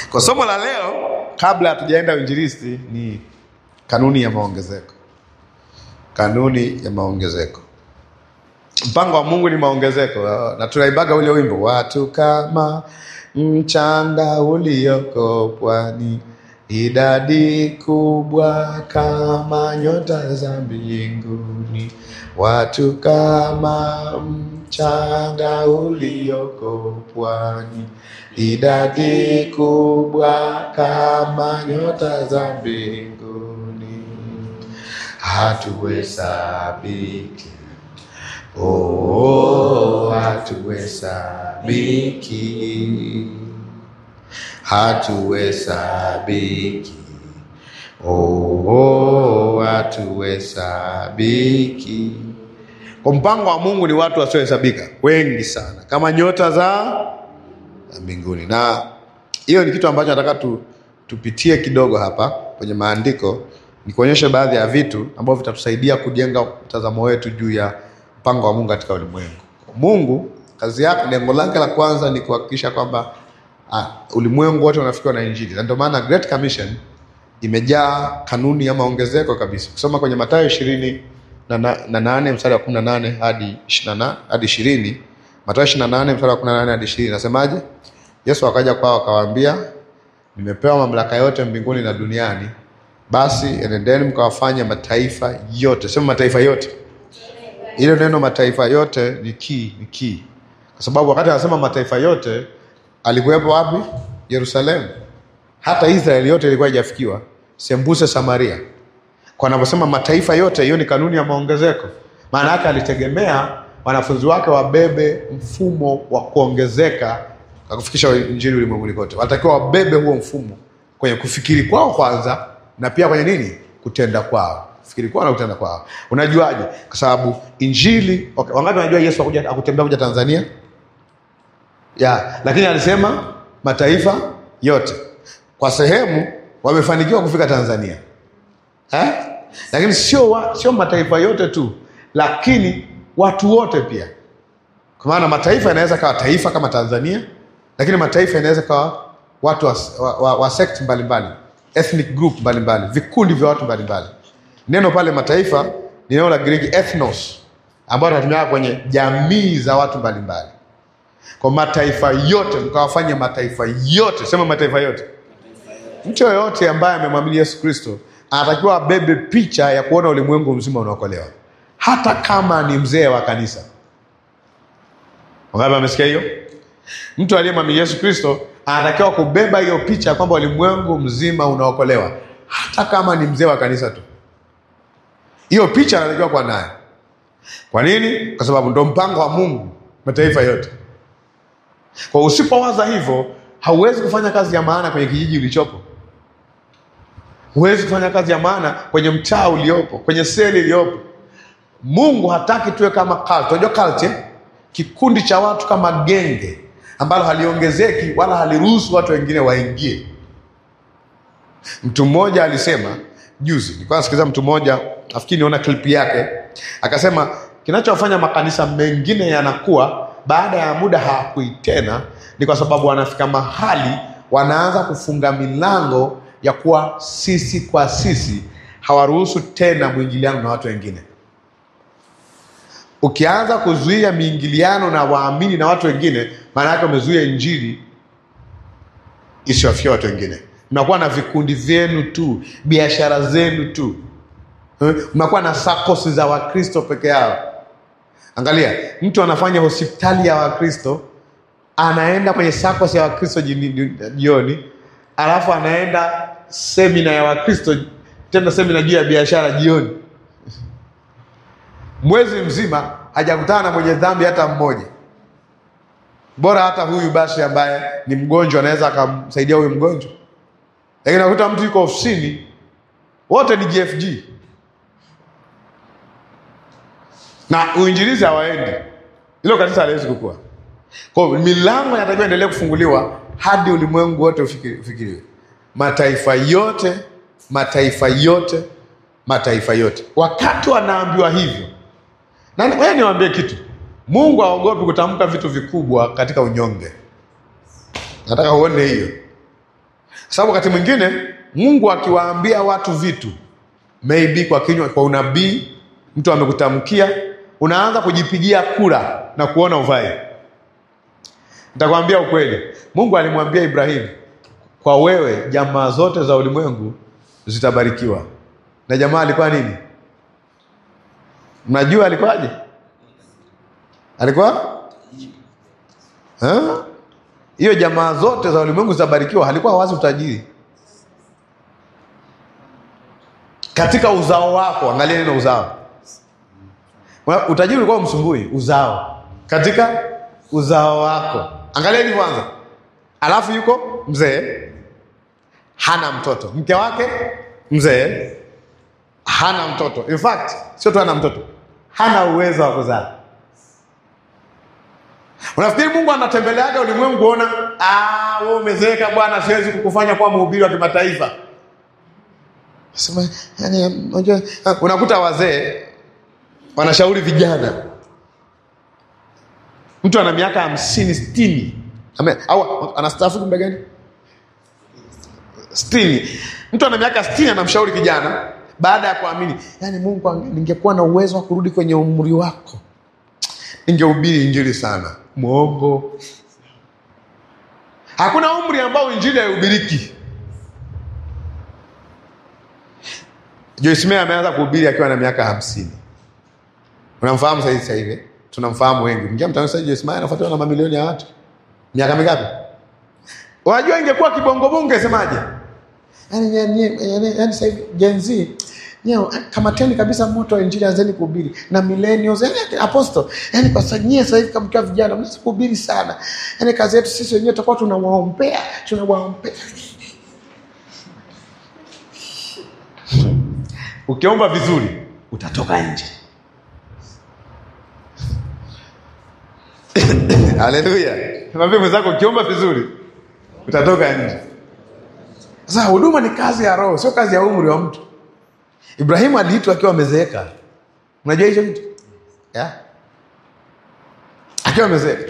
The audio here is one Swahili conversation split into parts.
Kwa somo la leo, kabla hatujaenda uinjilisti, ni kanuni ya maongezeko. Kanuni ya maongezeko. Mpango wa Mungu ni maongezeko, na tunaibaga ule wimbo, watu kama mchanga ulioko pwani, idadi kubwa kama nyota za mbinguni, watu kama mchanga ulioko pwani, idadi kubwa kama nyota za mbinguni, hatuhesabiki Oh, hatuhesabiki, hatuhesabiki, oh, hatuhesabiki. Kwa mpango wa Mungu ni watu wasiohesabika wengi sana, kama nyota za za mbinguni, na hiyo ni kitu ambacho nataka tu, tupitie kidogo hapa kwenye maandiko, ni kuonyesha baadhi ya vitu ambavyo vitatusaidia kujenga mtazamo wetu juu ya mpango wa Mungu katika ulimwengu. Mungu kazi yake, lengo lake la kwanza ni kuhakikisha kwamba uh, ulimwengu wote unafikiwa na Injili, na ndio maana Great Commission imejaa kanuni ya maongezeko kabisa. Kusoma kwenye Mathayo ishirini na, na, na nane mstari wa kumi na nane hadi ishirini na hadi ishirini Mathayo ishirini na nane mstari wa kumi na nane hadi ishirini nasemaje? Yesu akaja kwao akawaambia, nimepewa mamlaka yote mbinguni na duniani, basi enendeni mkawafanye mataifa yote. Sema mataifa yote ile neno mataifa yote ni key, ni key. Kwa sababu wakati anasema mataifa yote alikuwepo wapi? Yerusalemu. Hata Israeli yote ilikuwa haijafikiwa, sembuse Samaria. Kwa anaposema mataifa yote, hiyo ni kanuni ya maongezeko. Maana yake alitegemea wanafunzi wake wabebe mfumo wa kuongezeka na kufikisha injili ulimwenguni kote. Wanatakiwa wabebe huo mfumo kwenye kufikiri kwao kwanza, na pia kwenye nini, kutenda kwao fikiri kwao na kutenda kwao. Unajuaje? Kwa sababu injili okay. Wangapi wanajua Yesu akuja akutembea kuja Tanzania ya, lakini alisema mataifa yote. Kwa sehemu wamefanikiwa kufika Tanzania eh? Lakini sio wa, sio mataifa yote tu, lakini watu wote pia, kwa maana mataifa yanaweza kawa taifa kama Tanzania, lakini mataifa yanaweza kawa watu wa, wa, wa, wa sect mbalimbali, ethnic group mbalimbali, vikundi vya watu mbalimbali Neno pale mataifa ni neno la Giriki ethnos, ambayo tunatumia kwenye jamii za watu mbalimbali. Kwa mataifa yote mkawafanya mataifa yote, sema mataifa yote. Mtu yoyote ambaye amemwamini Yesu Kristo anatakiwa abebe picha ya kuona ulimwengu mzima unaokolewa, hata kama ni mzee wa kanisa. Wangapi amesikia hiyo? Mtu aliyemwamini Yesu Kristo anatakiwa kubeba hiyo picha kwamba ulimwengu mzima unaokolewa, hata kama ni mzee wa kanisa tu hiyo picha anatakiwa kuwa nayo. Kwa nini? Kwa sababu ndo mpango wa Mungu mataifa yote. Kwa usipowaza hivyo, hauwezi kufanya kazi ya maana kwenye kijiji ulichopo, huwezi kufanya kazi ya maana kwenye mtaa uliopo, kwenye seli iliyopo. Mungu hataki tuwe kama cult. Unajua cult eh? Kikundi cha watu kama genge ambalo haliongezeki wala haliruhusu watu wengine waingie. Mtu mmoja alisema juzi, nilikuwa nasikiliza mtu mmoja nafikiri niona clip yake, akasema kinachofanya makanisa mengine yanakuwa baada ya muda hawakui tena ni kwa sababu wanafika mahali wanaanza kufunga milango ya kuwa sisi kwa sisi, hawaruhusu tena mwingiliano na watu wengine. Ukianza kuzuia miingiliano na waamini na watu wengine, maana yake umezuia injili isiwafikia watu wengine. Mnakuwa na vikundi vyenu tu, biashara zenu tu mnakuwa na sakosi za Wakristo peke yao. Angalia, mtu anafanya hospitali ya Wakristo, anaenda kwenye sakosi ya Wakristo jioni, alafu anaenda semina ya Wakristo, tena semina juu ya biashara jioni. Mwezi mzima hajakutana na mwenye dhambi hata mmoja. Bora hata huyu basi ambaye ni mgonjwa anaweza akamsaidia huyu mgonjwa, lakini nakuta mtu yuko ofisini, wote ni GFG na uinjilizi hawaendi, hilo kanisa haliwezi kukua. Kwa hiyo milango inatakiwa endelee kufunguliwa hadi ulimwengu wote ufikiriwe, mataifa yote, mataifa yote, mataifa yote. Wakati wanaambiwa hivyo, na wewe niwaambie kitu, Mungu haogopi kutamka vitu vikubwa katika unyonge. Nataka uone hiyo. sababu wakati mwingine Mungu akiwaambia watu vitu maybe kwa kinywa, kwa unabii, mtu amekutamkia, unaanza kujipigia kura na kuona uvai. Nitakwambia ukweli, Mungu alimwambia Ibrahimu, kwa wewe jamaa zote za ulimwengu zitabarikiwa. Na jamaa alikuwa nini? Mnajua alikuwaje? Alikuwa Ha? hiyo jamaa zote za ulimwengu zitabarikiwa, halikuwa wazi utajiri katika uzao wako. Angalia neno uzao, utajiri ulikuwa umsumbui. Uzao katika uzao wako, angalia hili kwanza. Alafu yuko mzee hana mtoto, mke wake mzee hana mtoto. In fact sio tu hana mtoto, hana uwezo wa kuzaa. Unafikiri Mungu anatembeleaga ulimwengu kuona, ah, wewe umezeeka bwana, siwezi kukufanya kuwa mhubiri wa kimataifa. Sema, yani, unajua, unakuta wazee wanashauri vijana, mtu ana miaka hamsini sitini Ame- au anastaafu muda gani? sitini. Mtu ana miaka sitini anamshauri kijana baada ya kuamini, yani Mungu, ange- ningekuwa na uwezo wa kurudi kwenye umri wako ningehubiri injili sana. Mwongo. Hakuna umri ambao injili haihubiriki. Joyce Meyer ameanza kuhubiri akiwa na miaka hamsini. Unamfahamu sasa hivi sasa hivi? Tunamfahamu wengi. Mkia mtandao sasa Joyce Meyer anafuatwa na mamilioni ya watu. Miaka mingapi? Unajua ingekuwa kibongo bongo ungesemaje? Yaani yaani yaani yaani sasa hivi Gen Z Nyeo, kamateni kabisa moto wa injili, anzeni kuhubiri na millennials, yani apostle, yani kwa sababu nyie sasa hivi kama mkiwa vijana mnaweza kuhubiri sana, yani kazi yetu sisi wenyewe tutakuwa tunawaombea tunawaombea. Ukiomba vizuri utatoka nje. Haleluya! Mwambie mwenzako, ukiomba vizuri utatoka nje. Sasa huduma ni kazi ya Roho, sio kazi ya umri wa mtu. Ibrahimu aliitwa akiwa amezeeka. Unajua hicho kitu yeah? Akiwa amezeeka,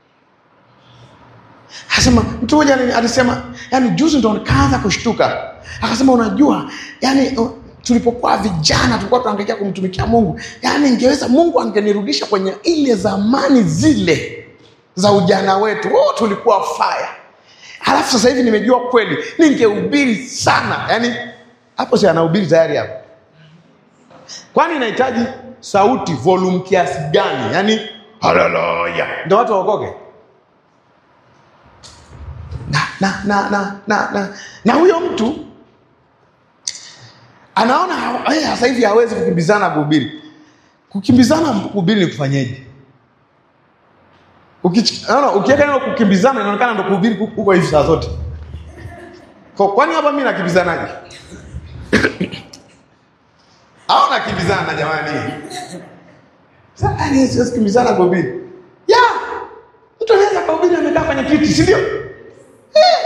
akasema mtu mmoja ali- alisema, yani juzi ndo nikaanza kushtuka, akasema unajua, yani uh, tulipokuwa vijana tulikuwa tunaangalia kumtumikia Mungu, yani ingeweza Mungu angenirudisha kwenye ile zamani zile za ujana wetu, oh, tulikuwa fire. Halafu sasa hivi nimejua kweli, ningehubiri sana. Yani hapo si anahubiri tayari hapo kwani inahitaji sauti volume kiasi gani? Yaani haleluya ndio watu waokoke. Na na na na na na, na huyo mtu anaona ha- eh, sasa hivi hawezi kukimbizana kuhubiri. Kukimbizana kuhubiri ni kufanyeje? Ukichi- Unaona, ukiweka neno kukimbizana inaonekana ndo kuhubiri huko hivi saa zote. Kwa- Kwani hapa mimi nakimbizanaje? au nakimbizana jamani? Sasa yani siwezi kukimbizana kuhubiri. Ya, mtu anaweza kuhubiri amekaa kwenye kiti, si ndio? Eh.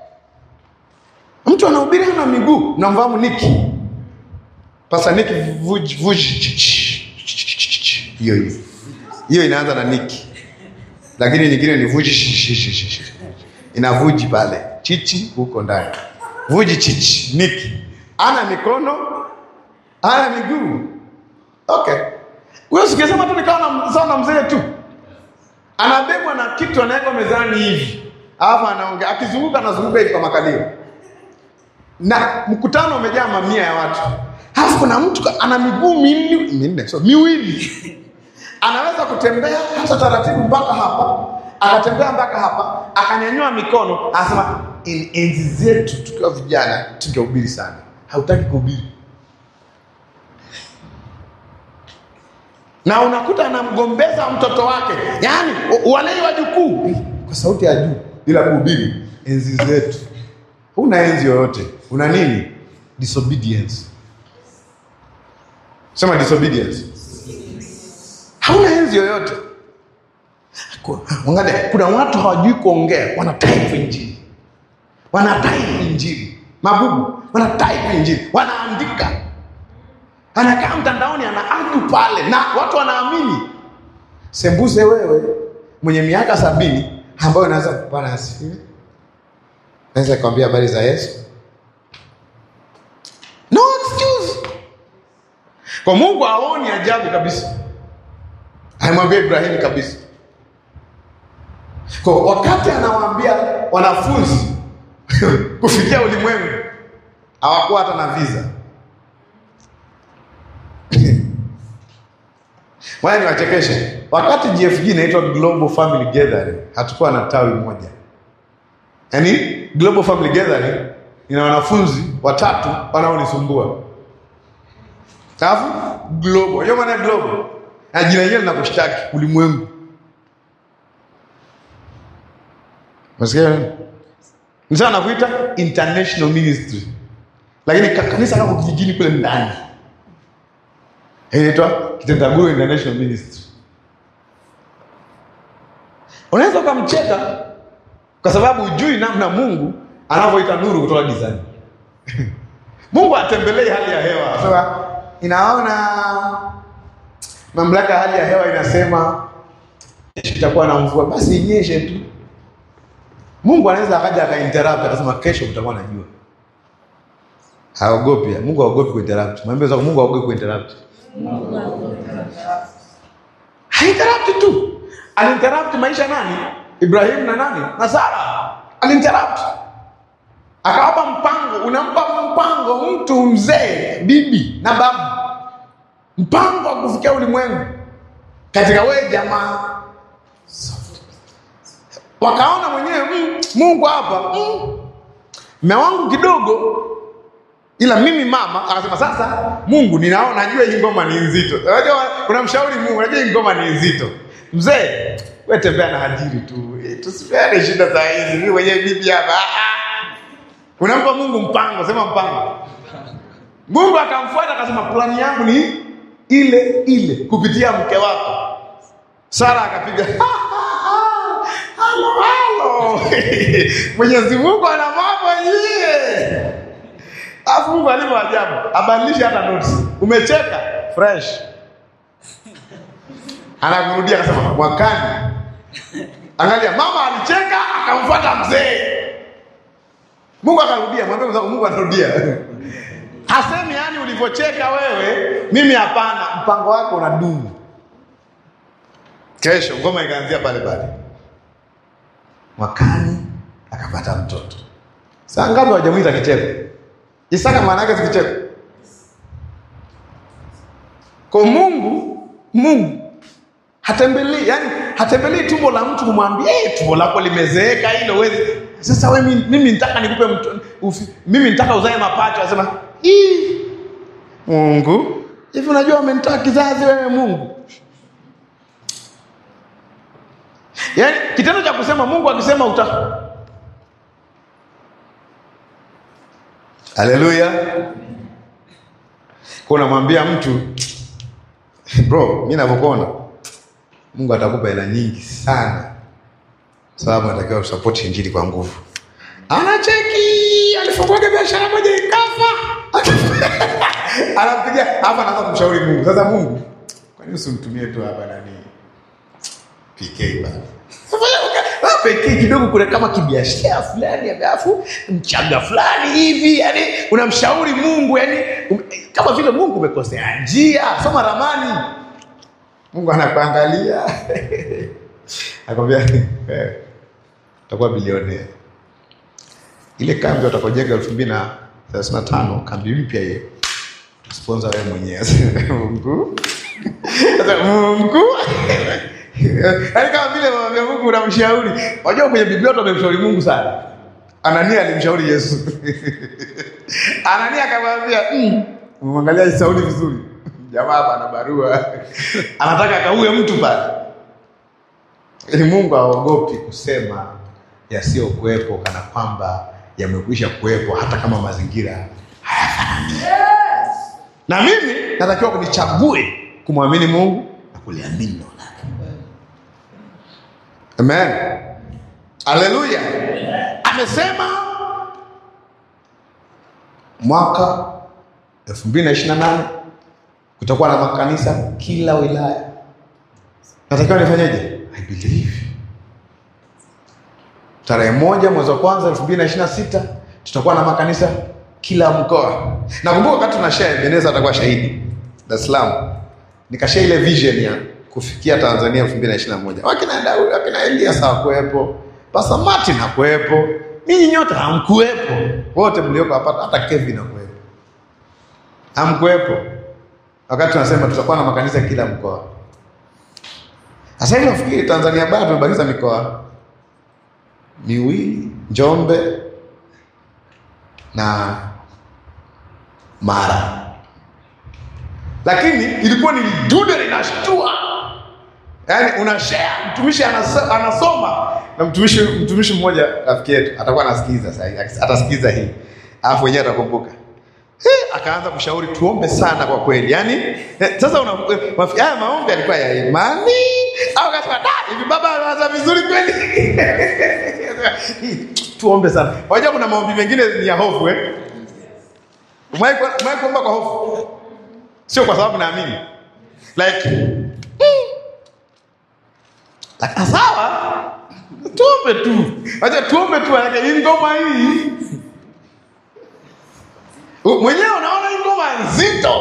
Mtu anahubiri hana miguu, mnamfahamu Niki? Pasa Niki vuj vuj hiyo hiyo. Hiyo inaanza na Niki. Lakini nyingine ni vuji inavuji pale. Chichi huko ndani. Vuji chichi, Niki. Ana mikono, ana miguu. Okay. Wewe sikisema tu nikawa na sawa na mzee tu. Anabebwa na kitu anawekwa mezani hivi. Alafu anaongea akizunguka anazunguka hivi kwa makalio. Na mkutano umejaa mamia ya watu. Alafu kuna mtu ana miguu minne, minne, so miwili. Anaweza kutembea hata taratibu mpaka hapa, akatembea mpaka hapa, akanyanyua mikono, anasema "In- enzi zetu tukiwa vijana tungehubiri sana. Hautaki kuhubiri. na unakuta anamgombeza mtoto wake, yaani u- walei wajukuu Eh, kwa sauti ya juu bila kuhubiri. Enzi zetu, huna enzi yoyote, una nini? Disobedience. Sema disobedience, hauna enzi yoyote. Ku- Angalia, kuna watu hawajui kuongea, wana type injili, wana type injili, mabubu wana type injili, wanaandika anakaa mtandaoni anaadu pale na watu wanaamini. Sembuse wewe mwenye miaka sabini ambayo unaweza kupana asifiwe. naweza kuambia habari za Yesu? No excuse. Kwa Mungu haoni ajabu kabisa, alimwambia Ibrahimu kabisa. Kwa wakati anawaambia wanafunzi kufikia ulimwengu, hawakuwa hata na visa. Waya niwachekeshe, wakati GFG inaitwa Global Family Gathering, hatukuwa na tawi moja. Yaani Global Family Gathering ina wanafunzi watatu wanaonisumbua. Alafu global, hiyo maana global. Na jina hilo linakushtaki ulimwengu. Unasikia? Ni sawa nakuita international ministry. Lakini ka- kanisa kako kijijini kule ndani. Inaitwa Kitendaguru International Ministry. Unaweza ukamcheka kwa sababu hujui namna Mungu anavyoita nuru kutoka gizani. Mungu atembelei hali ya hewa. Sasa inaona mamlaka ya hali ya hewa inasema kesho itakuwa na mvua, basi inyeshe tu. Mungu anaweza akaja akainterrupt akasema kesho kutakuwa na jua. Haogopi. Mungu haogopi kuinterrupt. Mwambie zako Mungu haogopi kuinterrupt. Hainterrupt tu. Alinterrupt maisha nani? Ibrahim na nani? Na Sara. Alinterrupt. Akawapa mpango, unampa mpango mtu mzee, bibi na babu. Mpango wa kufikia ulimwengu. Katika wewe jamaa. Wakaona mwenyewe mm, Mungu hapa mm, mme wangu kidogo ila mimi mama akasema sasa mungu ninaona najua hii ngoma ni nzito unajua unamshauri mungu najua hii ngoma ni nzito mzee we tembea na hajiri tu eh, tusipeane shida za hizi mimi mwenyewe bibi hapa ah, ah. unampa mungu mpango sema mpango mungu akamfuata akasema plani yangu ni ile ile kupitia mke wako sara akapiga halo halo mwenyezi mungu ana mambo nyie Alafu Mungu alivyo ajabu, abadilishe hata notes. Umecheka fresh. Anakurudia akasema mwakani. Angalia mama alicheka akamfuata mzee. Mungu akarudia, mwambie mzako Mungu anarudia. Hasemi yani ulivyocheka wewe, mimi hapana, mpango wako unadumu. Kesho ngoma ikaanzia pale pale. Mwakani akapata mtoto. Saa ngapi hawajamwita kicheko? Isaka maana yake si kicheko. Kwa Mungu, Mungu hatembelei, yani hatembelei tumbo la mtu kumwambia eh, tumbo lako limezeeka hilo wewe. Sasa wewe mimi, mimi nitaka nikupe mtu, ufi, mimi nitaka uzae mapacha, anasema hii Mungu hivi, unajua umenitoa kizazi wewe Mungu. Yaani kitendo cha kusema Mungu akisema uta Haleluya. Kwa unamwambia mtu bro, mimi ninavyokuona Mungu atakupa hela nyingi sana, sababu anatakiwa usapoti injili kwa nguvu. Anacheki, alifunguaga biashara moja ikafa, anampigia hapa, anaanza kumshauri Mungu. Sasa Mungu, kwa nini usimtumie tu hapa nani PK bana pekee kidogo, kuna kama kibiashara fulani alafu mchaga fulani hivi, yani unamshauri Mungu, yani um, kama vile Mungu umekosea njia, soma ramani. Mungu anakuangalia akwambia eh, utakuwa bilionea. Ile kambi watakojenga elfu mbili na thelathini na tano kambi mpya hiyo sponsor wewe mwenyewe Mungu sasa Mungu Yaani kama vile mwambia Mungu unamshauri. Unajua kwenye Biblia watu wamemshauri Mungu sana. Anania alimshauri Yesu. Anania akamwambia, "Mm, umemwangalia Sauli vizuri. Jamaa hapa ana barua. Anataka akaue mtu pale." Ili Mungu haogopi kusema yasiyokuwepo kana kwamba yamekwisha kuwepo hata kama mazingira hayafanani. Na mimi natakiwa kunichague kumwamini Mungu na kuliamini neno lake. Amen. Haleluya. Amesema mwaka 2028 kutakuwa na makanisa kila wilaya. Natakiwa nifanyeje? I believe. tarehe moja mwezi wa kwanza elfu mbili na ishirini na sita tutakuwa na makanisa kila mkoa. Nakumbuka wakati tuna share, Beneza atakuwa shahidi Dar es Salaam, nikashare ile vision ya kufikia Tanzania elfu mbili na ishirini na moja wakina Daudi, wakina Elias hawakuwepo, Pastor Martin hakuwepo, ninyi nyote hamkuwepo, wote mlioko hapa, hata Kevin hakuwepo, hamkuwepo wakati tunasema tutakuwa na makanisa kila mkoa. Sasa hivi nafikiri Tanzania bara tumebakiza mikoa miwili, Njombe na Mara, lakini ilikuwa ni dude linashtua, yaani una share, mtumishi anasa- anasoma na mtumishi mtumishi mmoja rafiki yetu atakuwa anasikiza sasa, hivi, atasikiza hii alafu wenyewe atakumbuka Eh, akaanza kushauri tuombe sana kwa kweli. Yaani eh, sasa una eh, mafi- haya maombi yalikuwa ya imani au kasema da hivi baba anaanza vizuri kweli. Hii, tuombe sana. Unajua kuna maombi mengine ni ya hofu eh? Umewahi ku- umewahi kuomba kwa hofu? Sio kwa sababu naamini. Like hmm. Like, sawa. Tuombe tu. Acha tuombe tu yake hii ngoma hii. U- mwenyewe unaona hii ngoma nzito.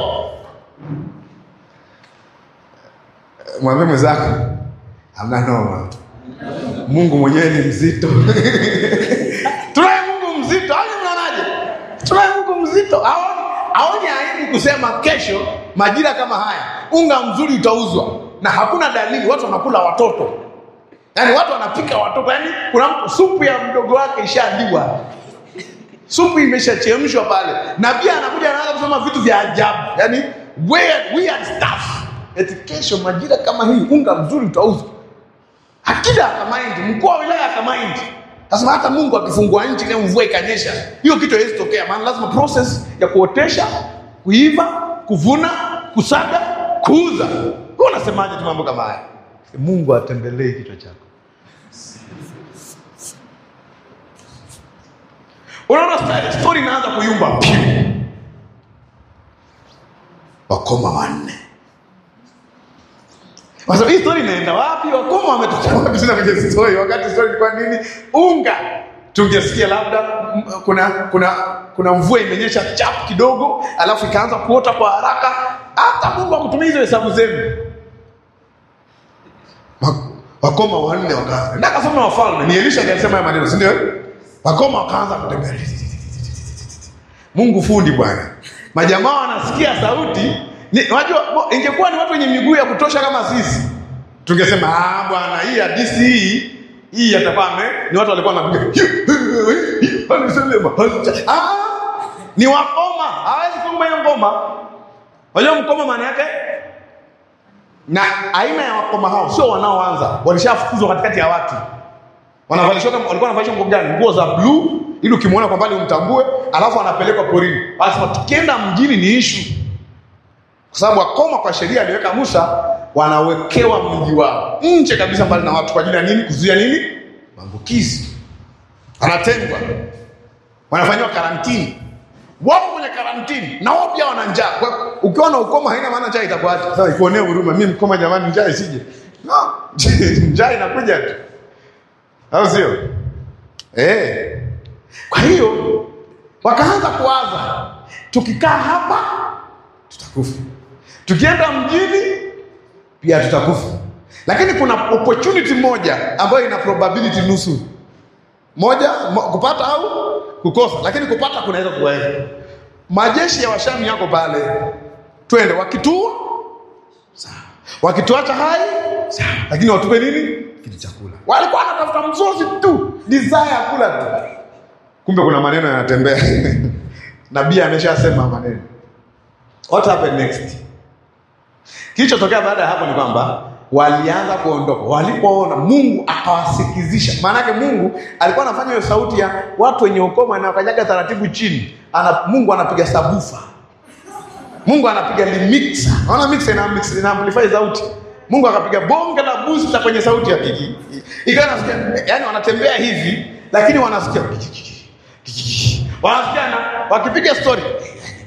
Mwambie mwenzako hamna noma, Mungu mwenyewe ni mzito. Tunaye Mungu mzito, au mnaonaje? Tunaye Mungu mzito, aoni aoni aibu kusema kesho majira kama haya unga mzuri utauzwa, na hakuna dalili, watu wanakula watoto, yaani watu wanapika watoto, yaani kuna mtu supu ya mdogo wake ishaandikwa supu imeshachemshwa pale, na pia anakuja anaanza kusema vitu vya ajabu, yani weird, weird stuff. Eti kesho majira kama hii unga mzuri utauzwa. Akida akamaindi, mkuu wa wilaya akamaindi, kasema hata Mungu akifungua nchi leo mvua ikanyesha, hiyo kitu haiwezi tokea, maana lazima process ya kuotesha, kuiva, kuvuna, kusaga, kuuza. Wewe unasemaje tu mambo kama haya? Mungu atembelee kichwa chako. Unaona sta- story inaanza kuyumba Piu. wakoma wanne. Kwa sababu hii story inaenda wapi? Wakoma wametoka wapi tena kwenye story? Wakati story ilikuwa nini? Unga. Tungesikia labda m- kuna kuna kuna mvua imenyesha chap kidogo, alafu ikaanza kuota kwa haraka. Hata Mungu akutumia hizo hesabu zenu. Wa- Wakoma wanne wakaanza. Ndio akasoma Wafalme. Ni Elisha ndiye alisema haya maneno, si ndio? Wakoma wakaanza kutembea. Mungu fundi bwana. Majamaa wanasikia sauti. Ni, unajua mo- ingekuwa ni watu wenye miguu ya kutosha kama sisi. Tungesema ah bwana hii hadithi hii hii yatakuwa ame ni watu walikuwa wanapiga. Alisema ah ni wakoma. Hawezi kuimba hiyo ngoma. Unajua mkoma maana yake na aina ya wakoma hao sio wanaoanza, walishafukuzwa katikati ya watu wanavalishwa kama walikuwa wanavalishwa nguo gani? Nguo za bluu ili ukimwona kwa mbali umtambue, alafu anapelekwa porini. Anasema tukienda mjini ni ishu, kwa sababu wakoma kwa sheria aliweka Musa, wanawekewa mji wao nje kabisa, mbali na watu. Kwa ajili ya nini? Kuzuia nini? Maambukizi. Anatengwa, wanafanyiwa karantini, wako kwenye karantini na wao pia wana njaa. Kwa hiyo ukiwa na ukoma haina maana njaa itakuacha. Sasa ikuonee huruma, mimi mkoma jamani, njaa isije. No, njaa inakuja tu au sio? Eh. Kwa hiyo wakaanza kuwaza, tukikaa hapa tutakufa, tukienda mjini pia tutakufa, lakini kuna opportunity moja ambayo ina probability nusu moja, mo, kupata au kukosa, lakini kupata kunaweza kuweza. Majeshi ya Washami yako pale, twende, wakitua sawa, wakituacha hai sawa, lakini watupe nini? Kitu chakula. Walikuwa wanatafuta mzozi tu, desire ya kula tu, kumbe kuna maneno yanatembea. Nabii ameshasema maneno. What happened next? Kilichotokea baada ya hapo ni kwamba walianza kuondoka, walipoona Mungu akawasikizisha. Maana yake Mungu alikuwa anafanya hiyo sauti ya watu wenye ukoma na wakanyaga taratibu chini. Ana, Mungu anapiga sabufa, Mungu anapiga limixer. Unaona mixer ina mix ina amplify sauti. Mungu akapiga bonge la booster kwenye sauti ya kiki. Ikawa nasikia, yani wanatembea hivi lakini wanasikia wanasikia na wakipiga story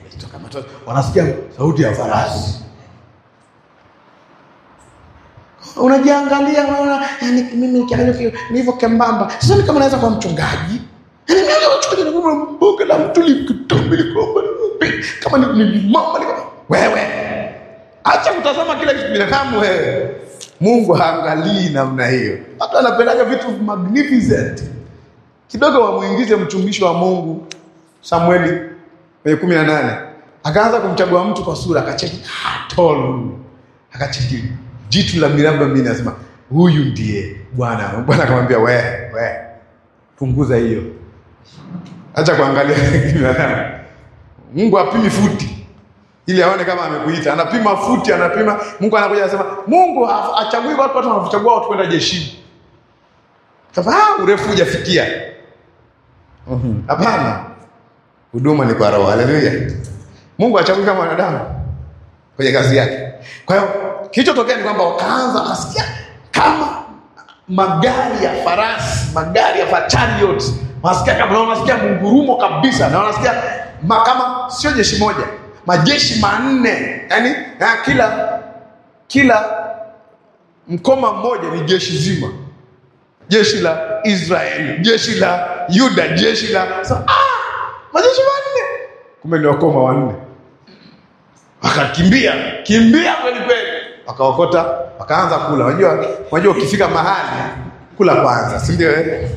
wanasikia sauti ya farasi unajiangalia unaona yani mimi nikiangalia ki- nilivyo kembamba sasa kama naweza kuwa mchungaji yani mimi naweza kuwa mchungaji na mboga la mtu likitombe likomba kama ni ni mama ni wewe acha kutazama kila kitu binadamu wewe Mungu haangalii namna hiyo hata anapendaga vitu magnificent kidogo wamuingize mtumishi wa Mungu Samueli kwenye kumi na nane akaanza kumchagua mtu kwa sura, akacheki ah, tall, akacheki jitu la miraba minne, anasema huyu ndiye Bwana. Bwana akamwambia we, we punguza hiyo, acha kuangalia binadamu. Mungu apimi futi ili aone kama amekuita, anapima futi, anapima. Mungu anakuja anasema, Mungu ha- hachagui watu, watu wanachagua watu kwenda jeshini. Sasa ah, urefu hujafikia. Mhm. Hapana, huduma ni kwa roho. Haleluya! Mungu hachagui kama wanadamu kwenye kazi yake. Kwa hiyo kilichotokea ni kwamba wakaanza wakasikia kama magari ya farasi, magari ya fa- chariot, wanasikia kama na wanasikia mungurumo kabisa, na wanasikia ma, kama sio jeshi moja, majeshi manne, yani ya kila kila mkoma mmoja ni jeshi zima jeshi la Israeli, jeshi la Yuda, jeshi la so, ah, majeshi manne, kumbe ni wakoma wanne. Wakakimbia kimbia kweli kweli, wakaokota, wakaanza kula. Unajua, unajua ukifika mahali kula kwanza, si ndio? eh?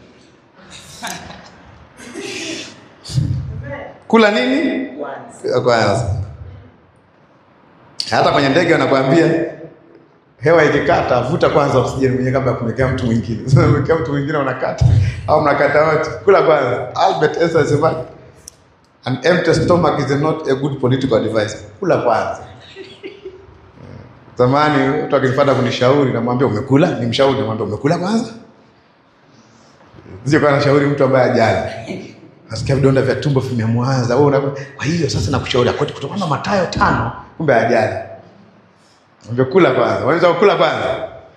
Kula nini kwanza? Hata kwenye ndege wanakuambia hewa ikikata vuta kwanza oksijeni mwenyewe kabla ya kumwekea mtu mwingine. Sasa unamwekea mtu mwingine unakata au mnakata wote, kula kwanza. Albert Einstein alisema an empty stomach is not a good political advice. Kula kwanza. Zamani mtu akinifuata kunishauri, namwambia umekula, ni mshauri, namwambia umekula kwanza. Sio kana shauri mtu ambaye ajali. Nasikia vidonda vya tumbo vimemwanza. Wewe una kwa hiyo sasa nakushauri akote kutokana na Mathayo tano, kumbe ajali. Ungekula kwanza. Unaweza kukula kwanza.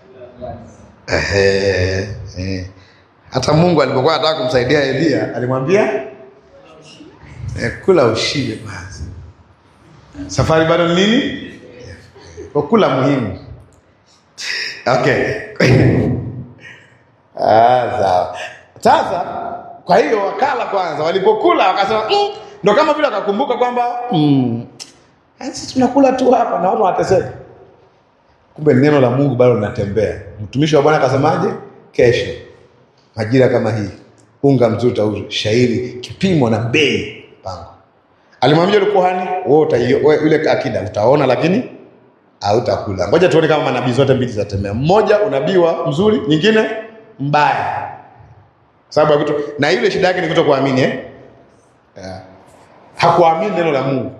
Ehe. Eh. Hata Mungu alipokuwa anataka kumsaidia Elia, alimwambia eh, kula ushibe kwanza. Safari bado ni nini? Kwa kula muhimu. Okay. Ah, sawa. Sasa kwa hiyo wakala kwanza, walipokula wakasema mm, ndo kama vile wakakumbuka kwamba mm, sisi tunakula tu hapa na watu wanateseka. Kumbe neno la Mungu bado linatembea. Mtumishi wa Bwana akasemaje? Kesho majira kama hii unga mzuri utauzwa, shairi kipimo na bei pango. Alimwambia yule kuhani, wewe utaio- wewe yule akida utaona, lakini hautakula. Ngoja tuone kama manabii zote mbili zitatembea. Mmoja unabii wa mzuri, nyingine mbaya, sababu ya kuto, na yule shida yake ni kutokuamini eh? Yeah. Hakuamini neno la Mungu.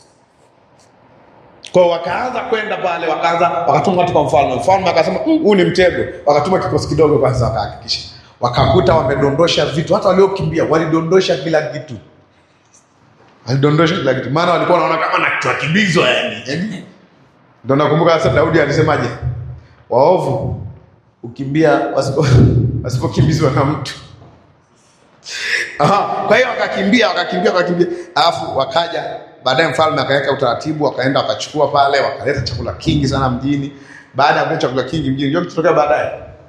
Kwa hiyo wakaanza kwenda pale, wakaanza wakatuma watu kwa mfalme. Mfalme akasema "Mm, huu ni mtego. Wakatuma kikosi kidogo kwanza, wakahakikisha, wakakuta wamedondosha vitu. Hata waliokimbia walidondosha kila kitu, walidondosha kila kitu, maana walikuwa wanaona kama na tunakimbizwa yani. Yaani, Ndio nakumbuka sasa Daudi alisemaje, waovu ukimbia wasipo wasipokimbizwa na mtu Aha, kwa hiyo wakakimbia wakakimbia wakakimbia, alafu wakaja baadaye, mfalme akaweka utaratibu, wakaenda wakachukua pale, wakaleta chakula kingi sana mjini. Baada ya kuleta chakula kingi mjini, ndio kitokea baadaye,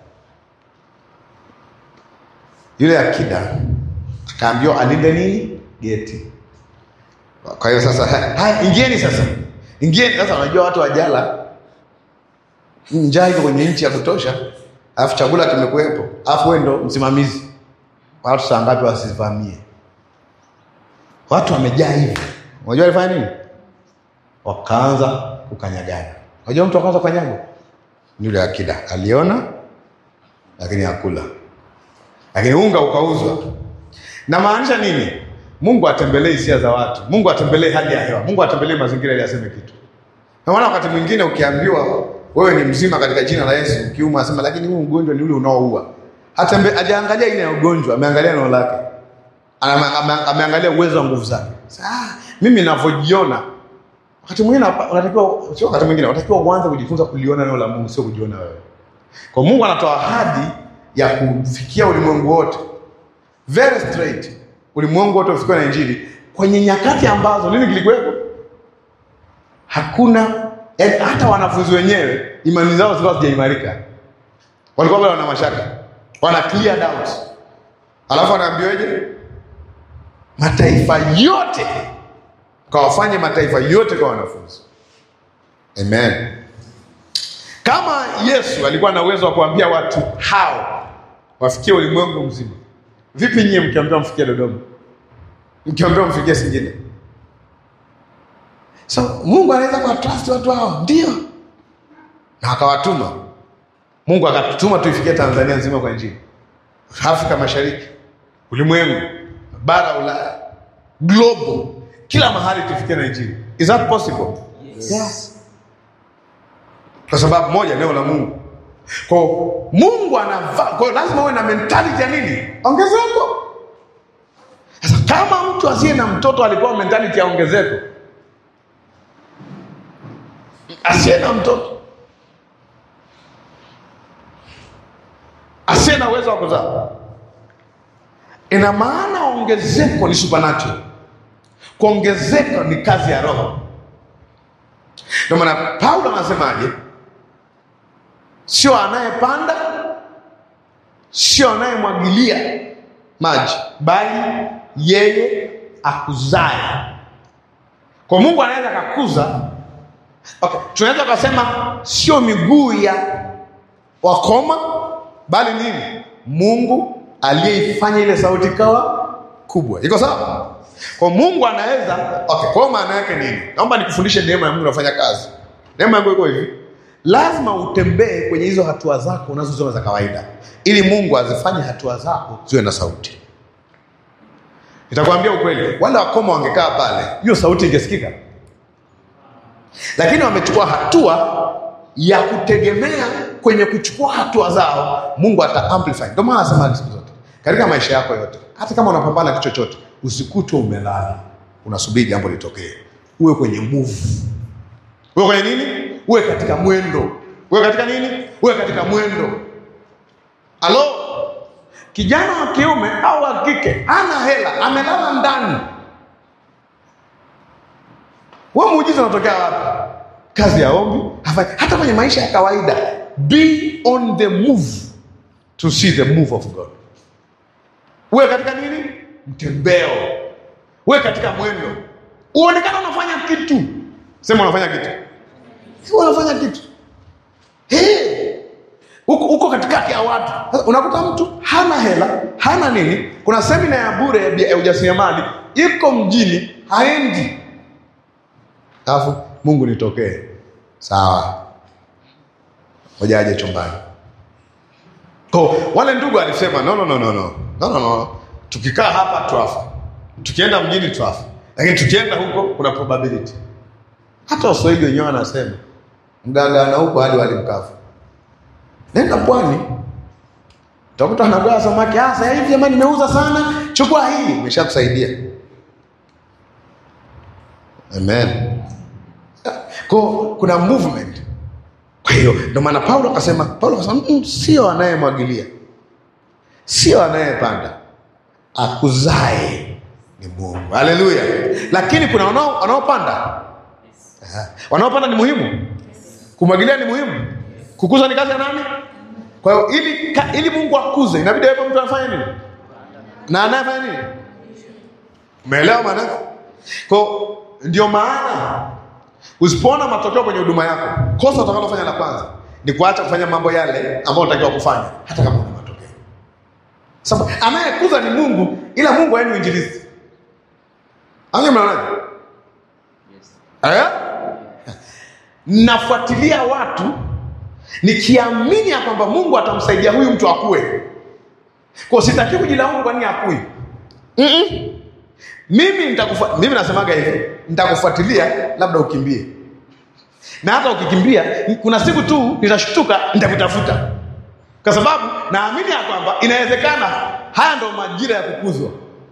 yule akida akaambiwa alinde nini geti. Kwa hiyo sasa, haya, ingieni sasa, ingieni sasa. Unajua watu wajala, njaa iko kwenye nchi ya kutosha, alafu chakula kimekuwepo, alafu wewe ndo msimamizi watu saa ngapi wasivamie? Watu wamejaa hivi. Unajua alifanya nini? Wakaanza kukanyagana. Unajua mtu akaanza kukanyagwa ni yule akida, aliona lakini hakula, lakini unga ukauzwa. Na maanisha nini? Mungu atembelee hisia za watu, Mungu atembelee hali ya hewa, Mungu atembelee mazingira ili aseme kitu. Na maana wakati mwingine ukiambiwa wewe ni mzima katika jina la Yesu, ukiuma asema, lakini huu ugonjwa ni ule unaoua hata mbe- hajaangalia aina ya ugonjwa, ameangalia neno lake, Ana- ame- ameangalia uwezo wa nguvu zake. Sasa mimi ninavyojiona, wakati mwingine hapa- unatakiwa, sio wakati mwingine, unatakiwa uanze kujifunza kuliona neno la Mungu, sio kujiona wewe. Kwa Mungu anatoa ahadi ya kufikia ulimwengu wote, very straight, ulimwengu wote ufikiwe na Injili kwenye nyakati ambazo nini kilikuwepo? Hakuna yaani hata wanafunzi wenyewe imani zao zilikuwa hazijaimarika, walikuwa bado wana mashaka, wana clear doubt, alafu anaambiwaje? Mataifa yote kawafanye mataifa yote kwa wanafunzi. Amen. Kama Yesu alikuwa na uwezo wa kuambia watu hao wafikie ulimwengu mzima, vipi nyie mkiambiwa mfikie Dodoma, mkiambiwa mfikie Singida? So Mungu anaweza kuwatrust watu hao, ndio, na akawatuma. Mungu akatutuma tuifikie Tanzania nzima kwa Injili, Afrika Mashariki, ulimwengu, bara Ulaya, global, kila mahali tufikie na Injili. Is that possible? Yes. Kwa sababu moja, neno la Mungu. Kwa hiyo Mungu anavaa, kwa hiyo lazima uwe na mentality ya nini? Ongezeko. Sasa kama mtu asiye na mtoto alipewa mentality ya ongezeko, asiye na mtoto, asiye na uwezo wa kuzaa, ina maana ongezeko ni supernatural. Kuongezeka ni kazi ya Roho. Ndio maana Paulo anasemaje? Sio anayepanda, sio anayemwagilia maji, bali yeye akuzaye. Kwa Mungu anaweza akakuza. Okay, tunaweza kusema sio miguu ya wakoma, bali nini? Mungu aliyeifanya ile sauti kawa kubwa. Iko sawa? Kwa Mungu anaweza okay. Kwa maana yake nini? Naomba nikufundishe neema ya Mungu inafanya kazi. Neema yangu iko hivi, lazima utembee kwenye hizo hatua zako unazoziona za kawaida, ili Mungu azifanye hatua zako ziwe na sauti. Nitakwambia ukweli, wale wakoma wangekaa pale, hiyo sauti ingesikika, lakini wamechukua hatua ya kutegemea kwenye kuchukua hatua zao, Mungu ata amplify. Ndio maana nasema siku zote katika maisha yako yote, hata kama unapambana kitu chochote, usikutwe umelala unasubiri jambo litokee. Uwe kwenye move, uwe kwenye nini? Uwe katika mwendo, uwe katika nini? Uwe katika mwendo. Alo, kijana wa kiume au wa kike ana hela, amelala ndani, wewe muujiza unatokea wapi? Kazi ya ombi hafai. Hata kwenye maisha ya kawaida, be on the move to see the move of God. Uwe katika nini? Mtembeo, uwe katika mwendo, uonekana unafanya kitu. Sema unafanya kitu, sio unafanya kitu. Hey, uko, uko katikati ya watu. Sasa unakuta mtu hana hela, hana nini. Kuna semina ya bure ya bia- ya ujasiriamali iko mjini, haendi. Alafu Mungu nitokee, sawa, ngoja aje chumbani. Kwa wale ndugu alisema no, no, no, no, no. No, no, no. Tukikaa hapa twafa, tukienda mjini twafa, lakini tukienda huko kuna probability. Hata Waswahili wenyewe wanasema mgagana huko hadi wali mkavu. Nenda pwani, utakuta anagawa samaki. Ah, sasa hivi jamani, nimeuza sana, chukua hii, imeshakusaidia. Amen. Kwa kuna movement. Kwa hiyo ndio maana Paulo akasema, Paulo akasema mm, sio anayemwagilia, sio anayepanda, akuzae ni Mungu. Haleluya! Lakini kuna wanao wanaopanda. Aha. Wanaopanda ni muhimu, kumwagilia ni muhimu, kukuza ni kazi ya nani? Kwa hiyo ili, ka, ili Mungu akuze inabidi awepo mtu anafanya nini na anayefanya nini. Umeelewa maana? Kwa hiyo ndio maana usipoona matokeo kwenye huduma yako, kosa utakalofanya la kwanza ni kuacha kufanya mambo yale ambayo unatakiwa kufanya, hata kama una matokeo. Sababu anayekuza ni Mungu, ila Mungu haeni uinjilisti. Anye mnaonaje? Eh? Nafuatilia watu nikiamini ya kwamba Mungu atamsaidia huyu mtu akue. Kwa sitaki kujilaumu kwa nini akui. Mm-mm. Mimi nitakufa, mimi nasemaga hivi, nitakufuatilia labda ukimbie. Na hata ukikimbia, kuna siku tu nitashtuka, nitakutafuta. Kwa sababu naamini ya kwamba inawezekana haya ndo majira ya kukuzwa.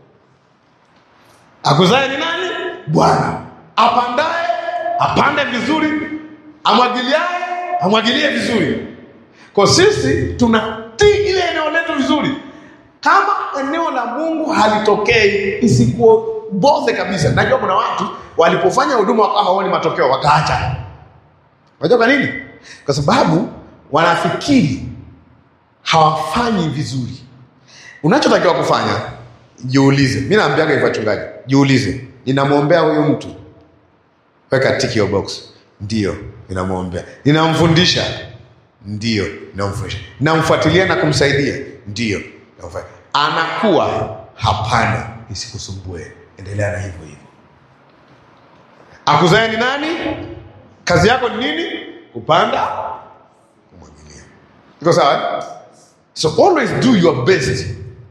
Akuzae ni nani? Bwana. Apandaye apande vizuri, amwagiliaye amwagilie vizuri. Kwa sisi tunatii ile eneo letu vizuri. Kama eneo la Mungu halitokei, isikuboze kabisa. Najua kuna watu walipofanya huduma wakawa hawaoni matokeo, wakaacha. Unajua kwa nini? Kwa sababu wanafikiri hawafanyi vizuri. Unachotakiwa kufanya, jiulize. Mimi naambiaga hivyo wachungaji, jiulize, ninamwombea huyu mtu, weka tick your box. Ndio, ninamwombea. Ninamfundisha, ndio, ninamfundisha. Ninamfuatilia na kumsaidia, ndio, ninamfuatilia. Anakuwa, hapana, isikusumbue, endelea na hivyo hivyo. Akuzae ni nani? Kazi yako ni nini? Kupanda, kumwagilia. Iko sawa? eh? So always do your best.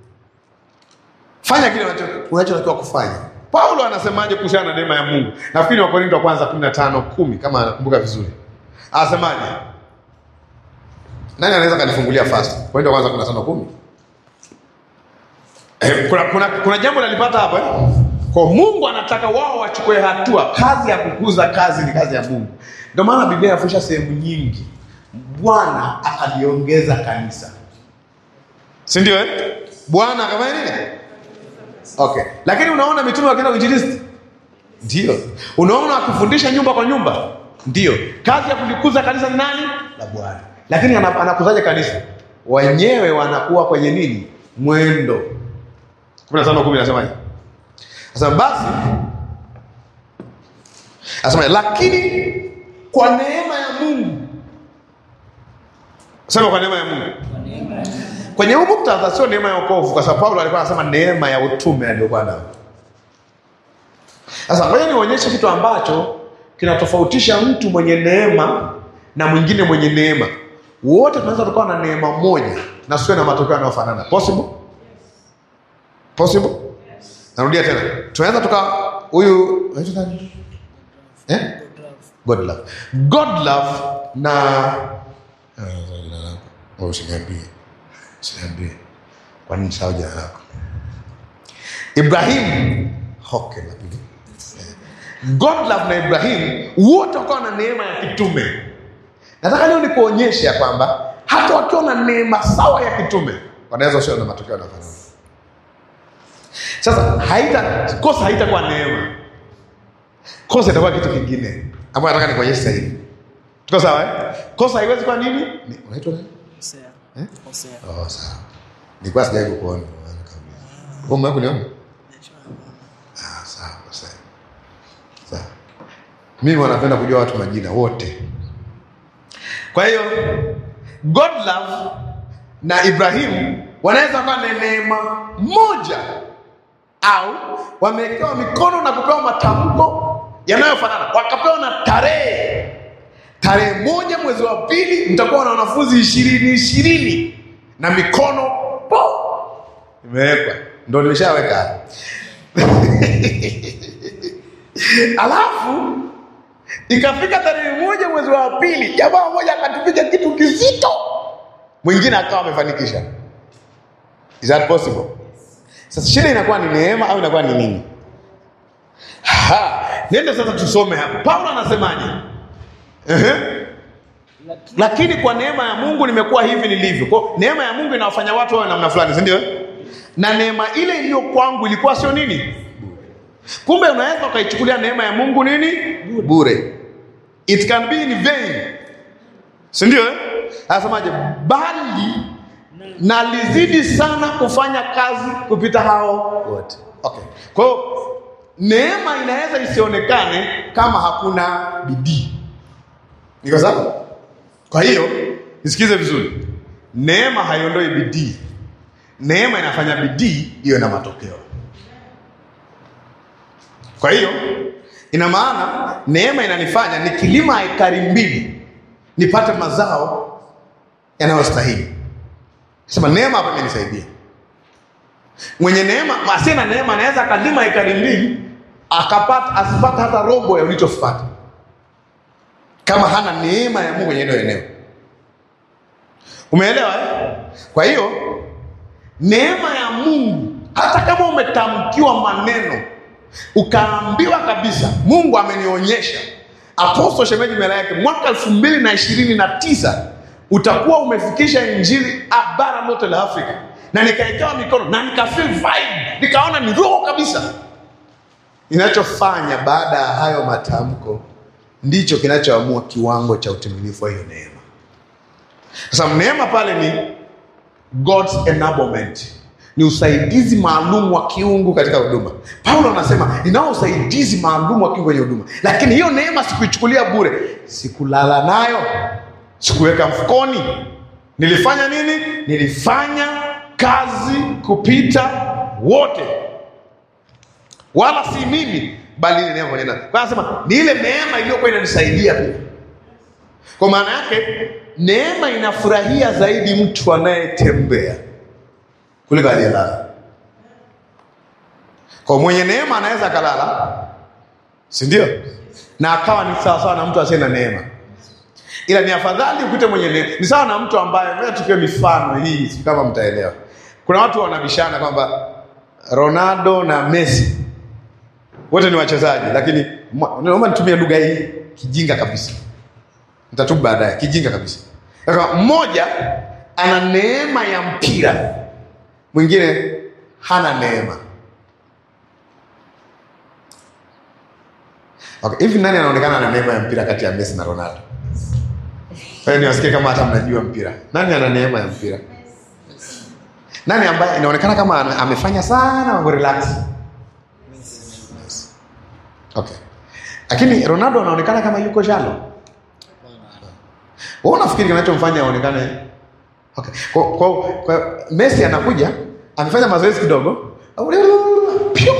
Fanya kile unacho- unachotakiwa kufanya. Paulo anasemaje kuhusiana na neema ya Mungu? Nafikiri Wakorintho wa kwanza 15 10 kama anakumbuka vizuri. Anasemaje? Nani anaweza kanifungulia fast? Wakorintho wa kwanza 15 10. Eh, kuna, kuna, kuna jambo nalipata hapa eh? Kwa Mungu anataka wao wachukue hatua. Kazi ya kukuza kazi ni kazi ya Mungu. Ndio maana Biblia inafundisha sehemu nyingi, Bwana akaliongeza kanisa, si ndio? Eh, Bwana akafanya nini? Okay, lakini unaona mitume wakienda kuinjilisti, ndio. Unaona wakifundisha nyumba kwa nyumba, ndio. Kazi ya kulikuza kanisa ni nani? La Bwana. Lakini ana- anakuzaje kanisa? Wenyewe wanakuwa kwenye nini? Mwendo. 15 10 nasemaje? Sasa basi Asema lakini kwa neema ya Mungu. Sema kwa neema ya Mungu. Kwenye huu muktadha sio neema ya wokovu kwa sababu Paulo alikuwa anasema neema ya utume aliyokuwa nayo. Sasa ngoja nionyeshe kitu ambacho kinatofautisha mtu mwenye neema na mwingine mwenye neema. Wote tunaweza tukawa na neema moja na siwe na matokeo yanayofanana. Possible? Possible? Narudia tena. Tunaweza tuka huyu anaitwa nani? Eh? God love. God love na Eh, jina lako. Oh, Usiniambie. Usiniambie. Kwa nini sahau jina lako? Ibrahim. Okay, lakini. Eh. God love na Ibrahim wote wakawa na neema ya kitume. Nataka leo nikuonyeshe ya kwamba hata wakiwa na neema sawa ya kitume wanaweza sio na matokeo yanayofanana. Sasa haita kosa haitakuwa neema, kosa itakuwa kitu kingine ambayo nataka nikuonyeshe sasa hivi. Tuko sawa eh? Kosa haiwezi kuwa nini? Ni- Unaitwa nani? Hosea. Eh? Hosea. Oh, sawa. Nilikuwa sijai kukuona. maana kabla. Wewe umewahi kuniona? Ah, sawa, sawa. Sawa. Mimi wanapenda kujua watu majina wote. Kwa hiyo God love na Ibrahim wanaweza kuwa na neema moja au wamewekewa mikono na kupewa matamko yanayofanana, wakapewa na tarehe tarehe moja mwezi wa pili mtakuwa na wanafunzi ishirini ishirini na mikono po imewekwa, ndo nimeshaweka hapa. alafu ikafika tarehe moja mwezi wa pili, jamaa mmoja akatupiga kitu kizito, mwingine akawa amefanikisha. Is that possible? Sasa shida inakuwa ni neema au inakuwa ni nini? Ha, niende sasa tusome hapa. Paulo anasemaje? Ehe. Lakini kwa neema ya Mungu nimekuwa hivi nilivyo. Kwa hiyo, neema ya Mungu inawafanya watu wawe namna fulani, si ndio? Na neema ile iliyo kwangu ilikuwa sio nini? Kumbe unaweza ukaichukulia neema ya Mungu nini? Bure. It can be in vain. Si ndio? eh? Anasemaje? Bali nalizidi sana kufanya kazi kupita hao wote. Okay. Kwa hiyo neema inaweza isionekane kama hakuna bidii. Niko sawa? Kwa hiyo nisikize vizuri, neema haiondoi bidii. Neema inafanya bidii iwe na matokeo. Kwa hiyo ina maana neema inanifanya nikilima ekari mbili nipate mazao yanayostahili. Sema neema hapa imenisaidia. Mwenye neema, asiye na neema anaweza akalima ekari mbili akapata asipata hata robo ya ulichopata kama hana neema ya Mungu kwenye hilo eneo. Umeelewa eh? Kwa hiyo neema ya Mungu, hata kama umetamkiwa maneno ukaambiwa kabisa, Mungu amenionyesha Apostle Shemeji mbele yake, mwaka elfu mbili na ishirini na tisa utakuwa umefikisha injili ah, bara lote la Afrika, na nikaekewa mikono na nikafeel vibe, nikaona ni roho kabisa. Inachofanya baada ya hayo matamko ndicho kinachoamua kiwango cha utimilifu wa hiyo neema. Sasa neema pale ni God's enablement, ni usaidizi maalum wa kiungu katika huduma. Paulo anasema ninao usaidizi maalum wa kiungu kwenye huduma, lakini hiyo neema sikuichukulia bure, sikulala nayo, sikuweka mfukoni. Nilifanya nini? Nilifanya kazi kupita wote, wala si mimi, bali ile neema pamoja nami. Kwa hiyo anasema ni ile neema iliyokuwa inanisaidia pia. Kwa maana yake neema inafurahia zaidi mtu anayetembea kuliko aliyelala. Kwa mwenye neema anaweza akalala, si ndio? Na akawa ni sawa sawa na mtu asiye na neema, ila ni afadhali ukute mwenye neema. Ni sawa na mtu ambaye, ngoja tukiwe mifano hii, si kama mtaelewa. Kuna watu wanabishana kwamba Ronaldo na Messi wote ni wachezaji, lakini mwa- naomba nitumie lugha hii kijinga kabisa nitatubu baadaye, kijinga kabisa. Sasa mmoja ana neema ya mpira, mwingine hana neema. Okay, hivi nani anaonekana ana neema ya mpira kati ya Messi na Ronaldo? Wewe niwasikie kama hata mnajua mpira. Nani ana neema ya mpira? Nani ambaye inaonekana kama ana- amefanya sana mambo relax? Okay. Lakini Ronaldo anaonekana kama yuko shallow. Wewe unafikiri kinachomfanya aonekane okay. Kwa, kwa, kwa Messi anakuja amefanya mazoezi kidogo Piu!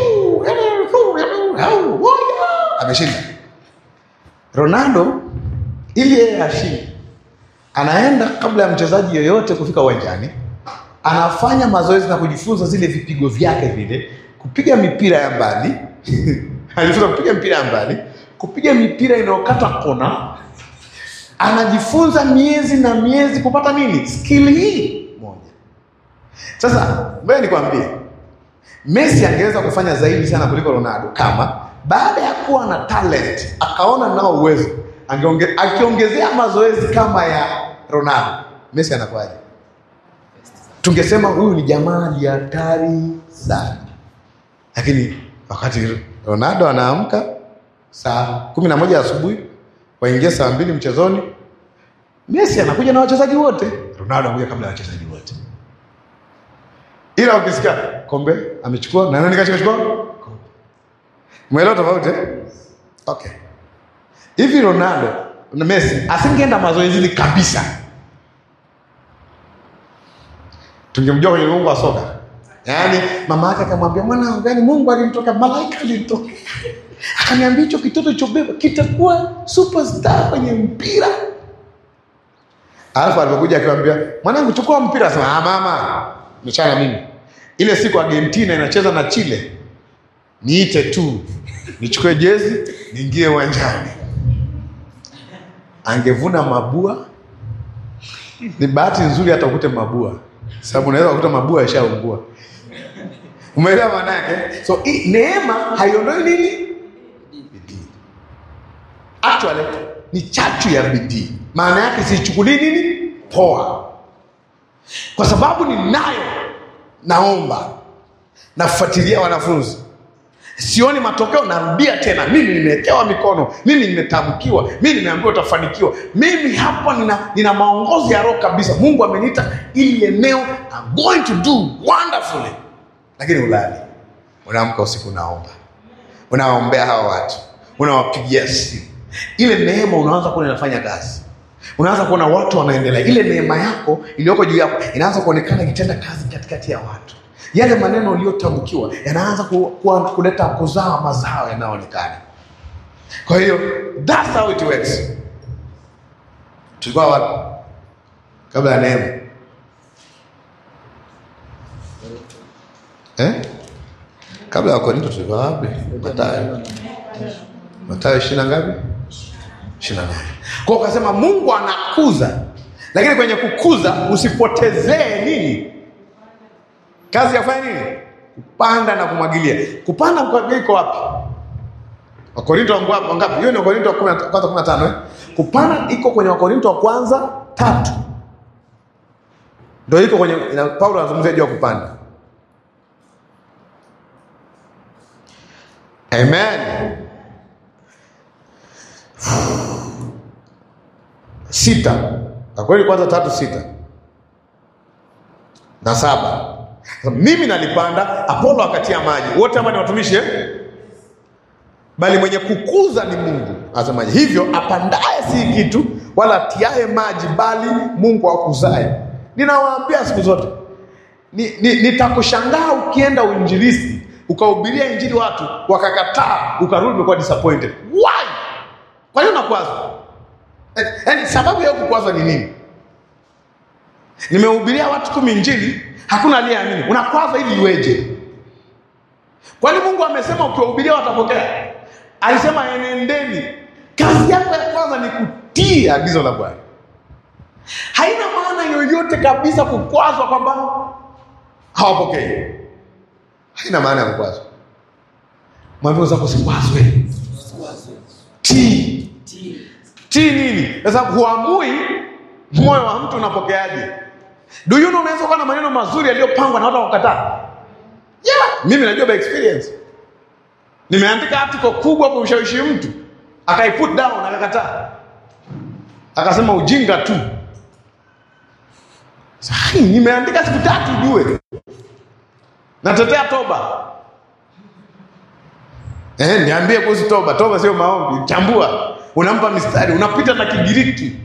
ameshinda. Ronaldo ili yeye ashinde, anaenda kabla ya mchezaji yoyote kufika uwanjani, anafanya mazoezi na kujifunza zile vipigo vyake vile, kupiga mipira ya mbali anajifunza kupiga mipira ya mbali, kupiga mipira inayokata kona anajifunza miezi na miezi kupata nini? Skill hii moja. Sasa ngoja nikwambie, Messi angeweza kufanya zaidi sana kuliko Ronaldo kama baada ya kuwa na talent akaona nao uwezo, angeonge, akiongezea mazoezi kama ya Ronaldo, Messi anakuwaje? Tungesema huyu ni jamaa ni hatari sana, lakini wakati Ronaldo anaamka saa kumi na moja asubuhi waingia saa mbili mchezoni. Messi anakuja na wachezaji wote, Ronaldo anakuja kabla ya wachezaji wote, ila ukisikia kombe amechukua na nani kachukua kombe. Umeelewa tofauti eh? Okay, hivi Ronaldo na Messi asingeenda mazoezini kabisa, tungemjua kwenye ulimwengu wa soka. Yaani mama yake akamwambia mwanangu, yani Mungu alimtoka, malaika alimtoka akaniambia hicho kitoto chobeba kitakuwa superstar kwenye mpira. Alafu alipokuja akiwaambia mwanangu, chukua mpira, asema ah, mama mechana mimi. Ile siku Argentina inacheza na Chile, niite tu nichukue jezi niingie uwanjani. Angevuna mabua. Ni bahati nzuri hata ukute mabua, sababu unaweza kukuta mabua yashaungua. Umeelewa maana yake? So hii neema haiondoi nini? Bidii. Actually ni chachu ya bidii. Maana yake siichukulii nini? Poa. Kwa sababu ninayo, naomba, nafuatilia wanafunzi, sioni matokeo, narudia tena, mimi nimewekewa mikono, mimi nimetamkiwa, mimi nimeambiwa utafanikiwa, mimi hapa nina, nina maongozi ya Roho kabisa. Mungu ameniita ili eneo, I'm going to do wonderfully lakini ulali, unaamka usiku, unaomba, unawaombea hawa watu, unawapigia simu. Ile neema unaanza kuona inafanya kazi, unaanza kuona watu wanaendelea. Ile neema yako iliyoko juu yako inaanza kuonekana ikitenda kazi katikati ya watu. Yale maneno uliyotamkiwa yanaanza ku, ku, kuleta kuzaa mazao yanayoonekana. Kwa hiyo that's how it works. Tulikuwa wapi kabla ya neema? Eh? Kabla ya Korinto tulikuwa wapi? Mathayo. Mathayo ishirini na ngapi? Ishirini na nane. Kwa hiyo ukasema Mungu anakuza, lakini kwenye kukuza usipotezee nini? Kazi ya kufanya nini? Kupanda na kumwagilia. Kupanda kwa iko wapi? Wakorinto wangapi? wangapi? Hiyo ni Wakorinto wa kumi na- kwanza kumi na tano eh? Kupanda iko kwenye Wakorinto wa kwanza tatu, ndio iko kwenye ina- Paulo anazungumzia juu ya kupanda. Amen. sita Wakorintho kwanza tatu sita na saba mimi nalipanda, Apolo akatia maji, wote hapa ni watumishi eh? Bali mwenye kukuza ni Mungu. Asemaje? Hivyo apandaye si kitu, wala atiaye maji, bali Mungu akuzaye. Ninawaambia siku zote ni, ni, nitakushangaa ukienda uinjilisti ukahubiria injili watu wakakataa, ukarudi umekuwa disappointed. Why? Kwa hiyo nakwazwa, yaani sababu ya kukwazwa ni nini? Nimehubiria watu kumi injili, hakuna aliyeamini. Unakwazwa ili iweje? Kwani Mungu amesema ukiwahubiria watapokea? Alisema enendeni. Kazi yako ya kwanza ni kutii agizo la Bwana. Haina maana yoyote kabisa kukwazwa kwamba hawapokei. Haina maana ya kukwazwa. Mwambie zako sikwazwe. Tii. Tii nini? Kwa sababu huamui moyo wa mtu unapokeaje. Do you know unaweza kuwa na maneno mazuri yaliyopangwa na watu wakataa. Yeah, mimi najua by experience. Nimeandika article kubwa kumshawishi mtu, akai put down akakataa. Akasema ujinga tu. Sasa nimeandika siku tatu ujue. Natetea toba. Eh, niambie kuhusu toba. Toba sio maombi. Chambua. Unampa mistari, unapita na Kigiriki.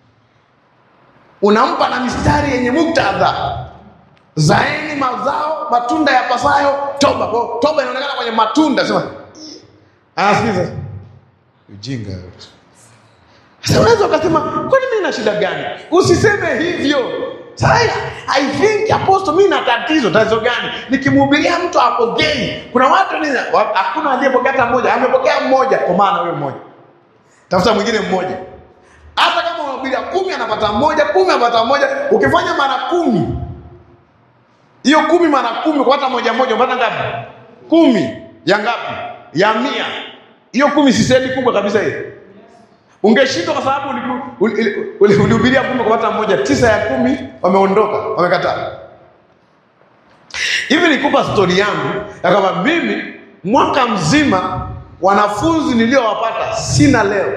Unampa na mistari yenye muktadha. Zaeni mazao matunda ya pasayo toba. Kwa toba inaonekana kwenye matunda, sema anasikiza ujinga. Sasa unaweza ukasema kwani mimi na shida gani? Usiseme hivyo. Sasa I think apostle, mimi na tatizo. Tatizo gani? Nikimhubiria mtu apokei. Kuna watu ni hakuna aliyepokea hata mmoja, amepokea mmoja, kwa maana huyo mmoja. Tafuta mwingine mmoja. Hata kama unahubiria kumi anapata mmoja, kumi anapata mmoja, ukifanya mara kumi hiyo kumi mara kumi kwa hata moja moja unapata ngapi? Kumi ya ngapi? Ya mia. Hiyo kumi si sehemu kubwa kabisa hiyo. Ungeshindwa kwa sababu ulihubiria kumi kwa hata mmoja, tisa ya kumi wameondoka, wamekataa. Hivi nikupa stori yangu ya kwamba mimi mwaka mzima wanafunzi niliowapata sina leo.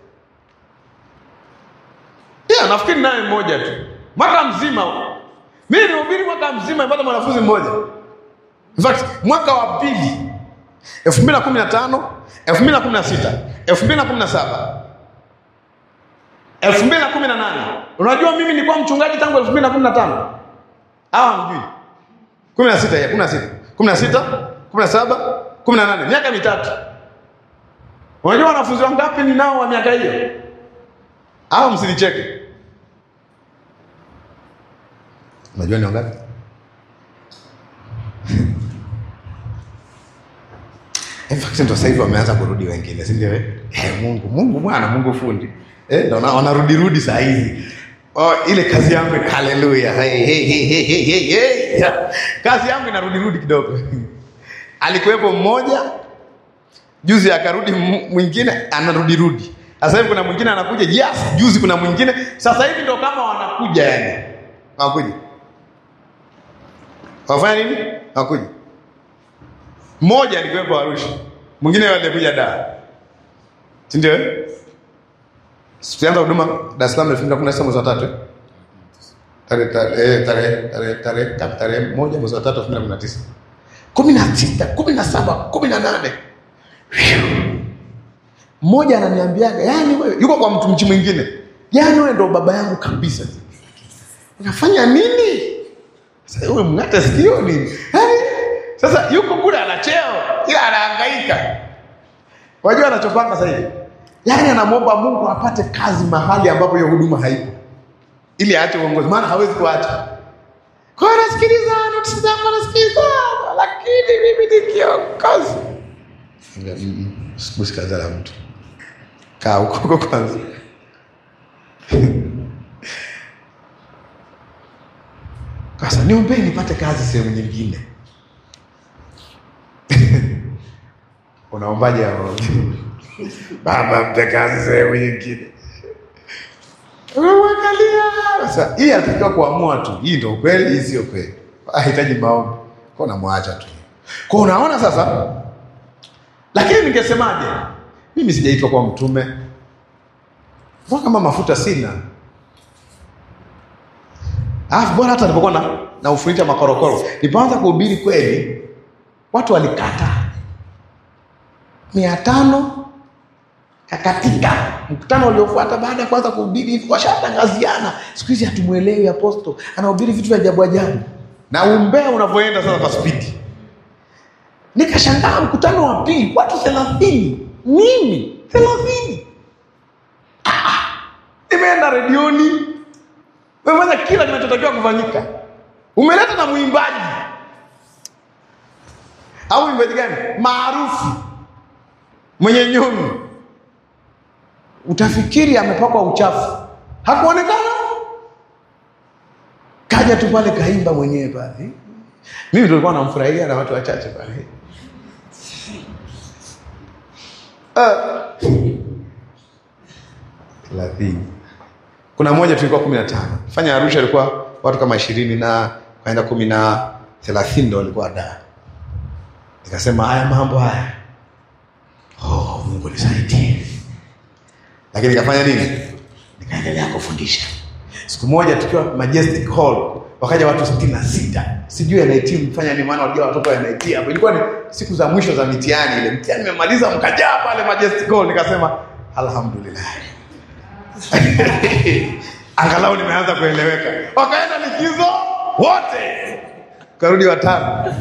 Yeah, nafikiri naye mmoja tu mwaka mzima mimi nilihubiri mwaka mzima nipata mwanafunzi mmoja. In fact, mwaka wa pili 2015, 2016, 2017, 2018. Unajua mimi nilikuwa mchungaji tangu 2015. Hawa mjui. 16 ya 16. 16, 17, 18. Miaka mitatu. Unajua wanafunzi wangapi ninao wa miaka hiyo? Hawa msinicheke. Unajua ni wangapi? In fact ndio sasa hivi wameanza kurudi wengine, si ndio? Eh, Mungu, Mungu Bwana, Mungu fundi. Eh, ndio wanarudi rudi saa hizi. Oh, ile kazi yangu ni haleluya. Hey, hey, hey, hey, hey, hey, hey. Kazi yangu inarudi rudi kidogo. Alikuwepo mmoja juzi akarudi mwingine anarudi rudi. Sasa hivi kuna mwingine anakuja, yes, juzi kuna mwingine. Sasa hivi ndio kama wanakuja yani. Wanakuja. Wafanya nini? Wanakuja. Mmoja alikuwepo Arusha, mwingine alikuja Dar, si ndio? Tulianza huduma Dar es Salaam elfu mbili na kumi na sita mwezi wa tatu tarehe tarehe tarehe tarehe tarehe moja mwezi wa tatu elfu mbili na kumi na tisa kumi na sita kumi na saba kumi na nane mmoja ananiambiaga, yani wewe, yuko kwa mtu mchi mwingine, yani wewe ndo baba yangu kabisa. Unafanya nini? Sasa wewe mng'ata sikio nini? Yani sasa yuko kule ana cheo ila anahangaika. Wajua anachopanga sasa hivi, yaani anamwomba Mungu apate kazi mahali ambapo hiyo huduma haipo, ili aache uongozi, maana hawezi kuacha. Kwa hiyo anasikiliza notisi zangu, anasikiliza, lakini mimi ni kiongozi. Sikusi kazi la mtu, kaa huko huko kwanza. Sasa niombee nipate kazi sehemu nyingine. Unaombaje hapo? Baba mpe kazi sehemu nyingine. Unamwangalia. Sasa hii anatakiwa kuamua tu. Hii ndio kweli, hii sio kweli. Hahitaji maombi. Kwa unamwacha tu. Kwa unaona sasa? Lakini ningesemaje? Mimi sijaitwa kwa mtume. mbona kama mafuta sina alafu bora hata nilipokuwa na, na ufunita makorokoro nilipoanza kuhubiri kweli watu walikata mia tano kakatika mkutano uliofuata baada ya kuanza kuhubiri hivi washatangaziana siku hizi hatumwelewi aposto anahubiri vitu vya ajabu ajabu na umbea unavyoenda sasa kwa spidi nikashangaa mkutano wa pili watu thelathini mimi thelathini Ah, ah. nimeenda redioni umefanya kila kinachotakiwa kufanyika umeleta na mwimbaji au mwimbaji gani maarufu mwenye nyumi utafikiri amepakwa uchafu hakuonekana kaja tu pale kaimba mwenyewe pale mimi tulikuwa namfurahia na watu wachache pale Ah. thelathini kuna moja tulikuwa kumi na tano fanya arusha ilikuwa watu kama ishirini na kaenda kumi na thelathini ndo walikuwa da nikasema haya mambo haya oh, mungu nisaidie lakini nikafanya nini nikaendelea kufundisha siku moja tukiwa majestic hall wakaja watu sitini na sita sijui NIT mfanya ni maana walijua watoto wa NIT hapo ilikuwa ni siku za mwisho za mitihani ile mtihani imemaliza mkajaa pale majestic hall nikasema alhamdulillah angalau nimeanza kueleweka wakaenda likizo wote karudi watano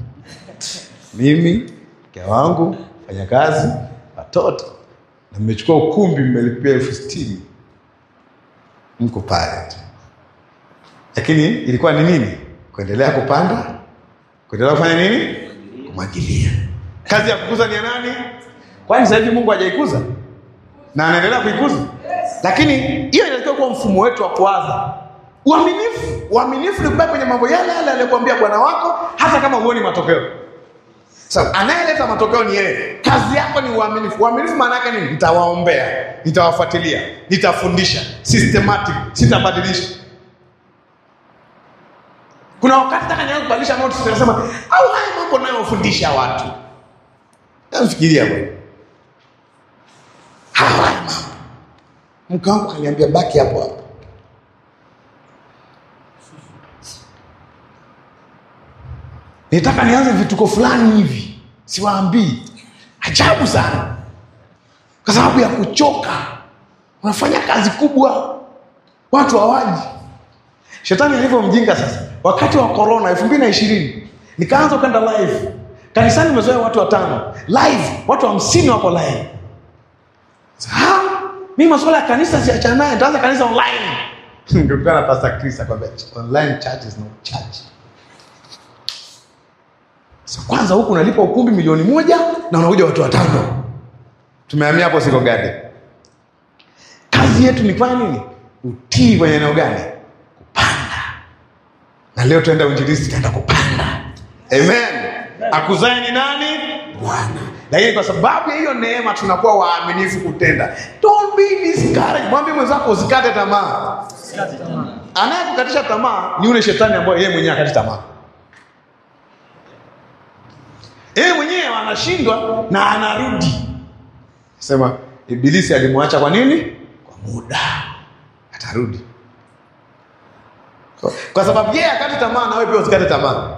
mimi mke wangu fanyakazi watoto na mmechukua ukumbi mmelipia elfu sitini mko pale tu lakini ilikuwa ni nini kuendelea kupanda kuendelea kufanya nini kumwagilia kazi ya kukuza ni ya nani kwani sasa hivi mungu hajaikuza na anaendelea kuikuza lakini hiyo inatakiwa kuwa mfumo wetu wa kuwaza uaminifu uaminifu ni kubaki kwenye mambo yale yale aliyokuambia bwana wako hata kama huoni matokeo sasa anayeleta matokeo ni yeye kazi yako ni uaminifu uaminifu maana yake nini nitawaombea nitawafuatilia nitafundisha systematic sitabadilisha kuna wakati taka nianza kubadilisha notes tunasema au haya mambo nayofundisha watu namfikiria bwana haya mambo mke wangu kaniambia baki hapo hapo nitaka nianze vituko fulani hivi siwaambii ajabu sana kwa sababu ya kuchoka unafanya kazi kubwa watu hawaji shetani alivyo mjinga sasa wakati wa corona elfu mbili na ishirini nikaanza kwenda live kanisani mezoea watu watano live watu hamsini wako live Ha? mi masuala ya kanisa siachana naye nitaanza kanisa online nikutana na pastor Chris akwambia online church is not church so, kwanza huku unalipa ukumbi milioni moja na unakuja watu watano tumehamia hapo siko gade kazi yetu ni kufanya nini utii kwenye eneo gani kupanda na leo tuenda uinjilisti tutaenda kupanda amen akuzae ni nani bwana lakini kwa sababu ya hiyo neema tunakuwa waaminifu kutenda don't be discouraged mwambie mwenzako usikate tamaa anayekukatisha tamaa ni yule shetani ambaye yeye mwenyewe akati tamaa yeye mwenyewe anashindwa na anarudi sema ibilisi alimwacha kwa nini kwa muda atarudi kwa, kwa sababu yeye akati tamaa na wewe pia usikate tamaa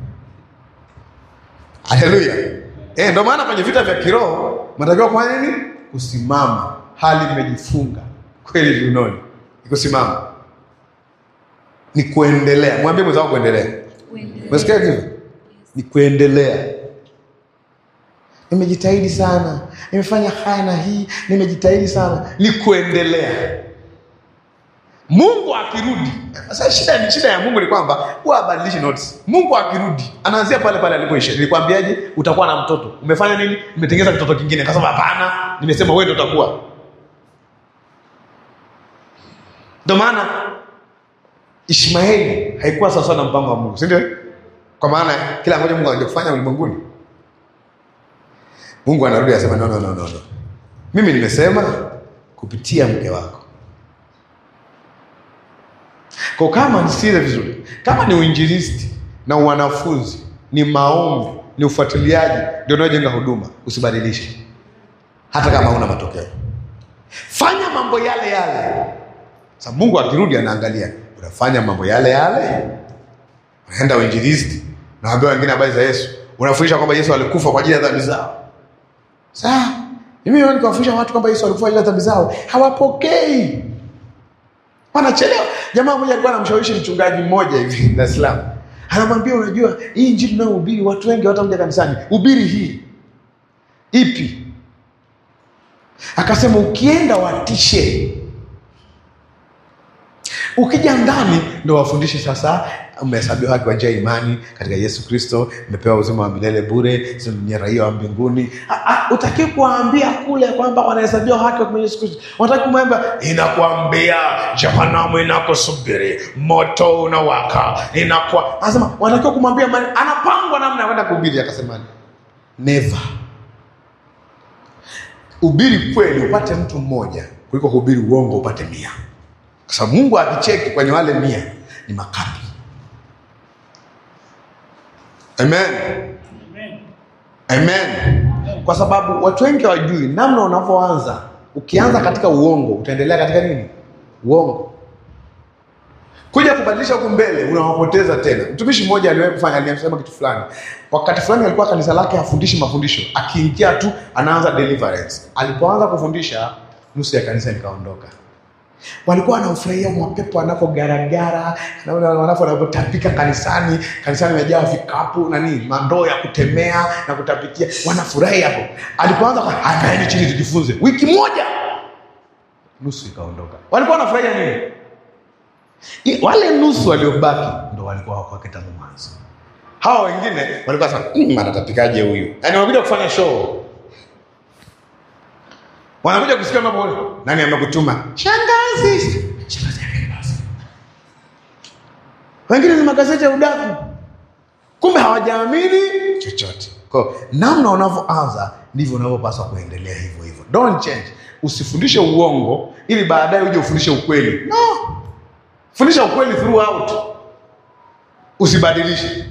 haleluya eh ndio maana kwenye vita vya kiroho mnatakiwa kufanya nini kusimama hali imejifunga kweli viunoni ni kusimama ni kuendelea mwambie mwenzako kuendelea umesikia hivyo ni kuendelea nimejitahidi sana nimefanya haya na hii nimejitahidi sana ni kuendelea mungu akirudi sasa shida, shida ya mungu ni kwamba huwa abadilishi notes mungu akirudi anaanzia pale pale alipoisha nilikwambiaje utakuwa na mtoto umefanya nini umetengeza kitoto kingine kasema hapana nimesema wewe ndo utakuwa ndo maana ishmaeli haikuwa sawasawa na mpango wa mungu si ndio kwa maana kila ambacho mungu anaja kufanya ulimwenguni mungu anarudi anasema no, no, no, no, no. mimi nimesema kupitia mke wako kwa kama nisikize vizuri kama ni uinjilisti na wanafunzi ni maombi ni ufuatiliaji ndio unaojenga huduma usibadilishe hata kama una matokeo fanya mambo yale yale. Sasa Mungu akirudi anaangalia, unafanya mambo yale yale, unaenda uinjilisti, naambia wengine habari za Yesu, unafundisha kwamba Yesu alikufa kwa ajili ya dhambi zao. Sasa mimi leo nikawafundisha watu kwamba Yesu alikufa kwa ajili ya dhambi zao, hawapokei, wanachelewa. Jamaa mmoja alikuwa anamshawishi mchungaji mmoja hivi Dar es Salaam, anamwambia unajua, hii injili tunayohubiri watu wengi hawatakuja kanisani, hubiri hii ipi? Akasema ukienda watishe, ukija ndani ndo wafundishe sasa, umehesabiwa haki kwa njia ya imani katika Yesu Kristo, umepewa uzima wa milele bure, sisi ni raia wa mbinguni. Utaki kuwaambia kule kwamba wanahesabiwa haki kwa Yesu Kristo, unataki kumwambia inakwambia jehanamu inakusubiri, moto unawaka, inakuwa anasema, wanatakiwa kumwambia mani- anapangwa namna ya kwenda kuhubiri. Akasema never ubiri kweli upate mtu mmoja kuliko kuhubiri uongo upate mia, kwa sababu Mungu akicheki kwenye wale mia ni makapi. Amen. Amen. Kwa sababu watu wengi hawajui namna unavyoanza. Ukianza katika uongo utaendelea katika nini? Uongo. Kuja kubadilisha huku mbele unawapoteza tena. Mtumishi mmoja aliwahi kufanya, aliyesema kitu fulani. Wakati fulani alikuwa kanisa lake hafundishi mafundisho, akiingia tu anaanza deliverance. Alipoanza kufundisha, nusu ya kanisa likaondoka. Walikuwa wanaufurahia mapepo anapogaragara, naona wanapo wanapotapika kanisani, kanisani imejaa vikapu na nini, mandoo ya kutemea na kutapikia, wanafurahi hapo. Alipoanza kwa akaeni chini tujifunze, wiki moja nusu ikaondoka. Walikuwa wanafurahia nini? I- wale nusu waliobaki ndo walikuwa wako wake tangu mwanzo. Hawa wengine walikuwa sasa mmm, anatapikaje huyu? Yaani wanakuja kufanya show, wanakuja kusikia mambo. Nani amekutuma? Shangazi. Shangazi yake basi. Wengine ni magazeti ya udaku, kumbe hawajaamini chochote. Kwa hiyo, namna unavyoanza ndivyo unavyopaswa kuendelea hivyo hivyo. Don't change. Usifundishe uongo ili baadaye uje ufundishe ukweli. No. Fundisha ukweli throughout, usibadilishe.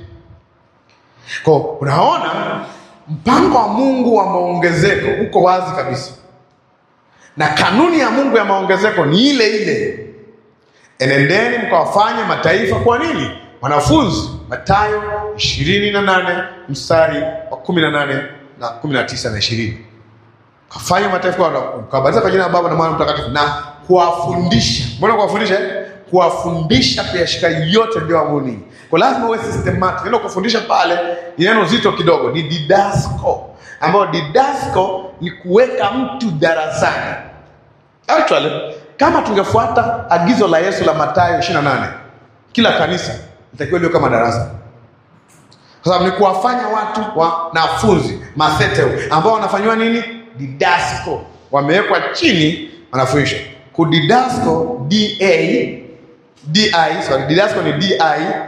Kwa hiyo, unaona mpango wa Mungu wa maongezeko uko wazi kabisa, na kanuni ya Mungu ya maongezeko ni ile ile, enendeni mkawafanye mataifa. Kwa nini? Wanafunzi, Mathayo ishirini na nane mstari wa kumi na nane na kumi na tisa na ishirini kafanya mataifa kawabatiza kwa jina la Baba na Mwana na Mtakatifu na kuwafundisha. Mbona kuwafundisha? eh? Kuwafundisha kuyashika yote ndio amri ninyi. Kwa lazima uwe systematic. Neno kufundisha pale ni neno zito kidogo, ni didasko, ambayo didasko ni kuweka mtu darasani. Actually, kama tungefuata agizo la Yesu la Mathayo 28, kila kanisa litakiwa liwe kama darasa kwa sababu ni kuwafanya watu wanafunzi matheteo ambao wanafanyiwa nini? Didasko, wamewekwa chini, wanafundishwa kudidasko. Da di sorry, didasko ni di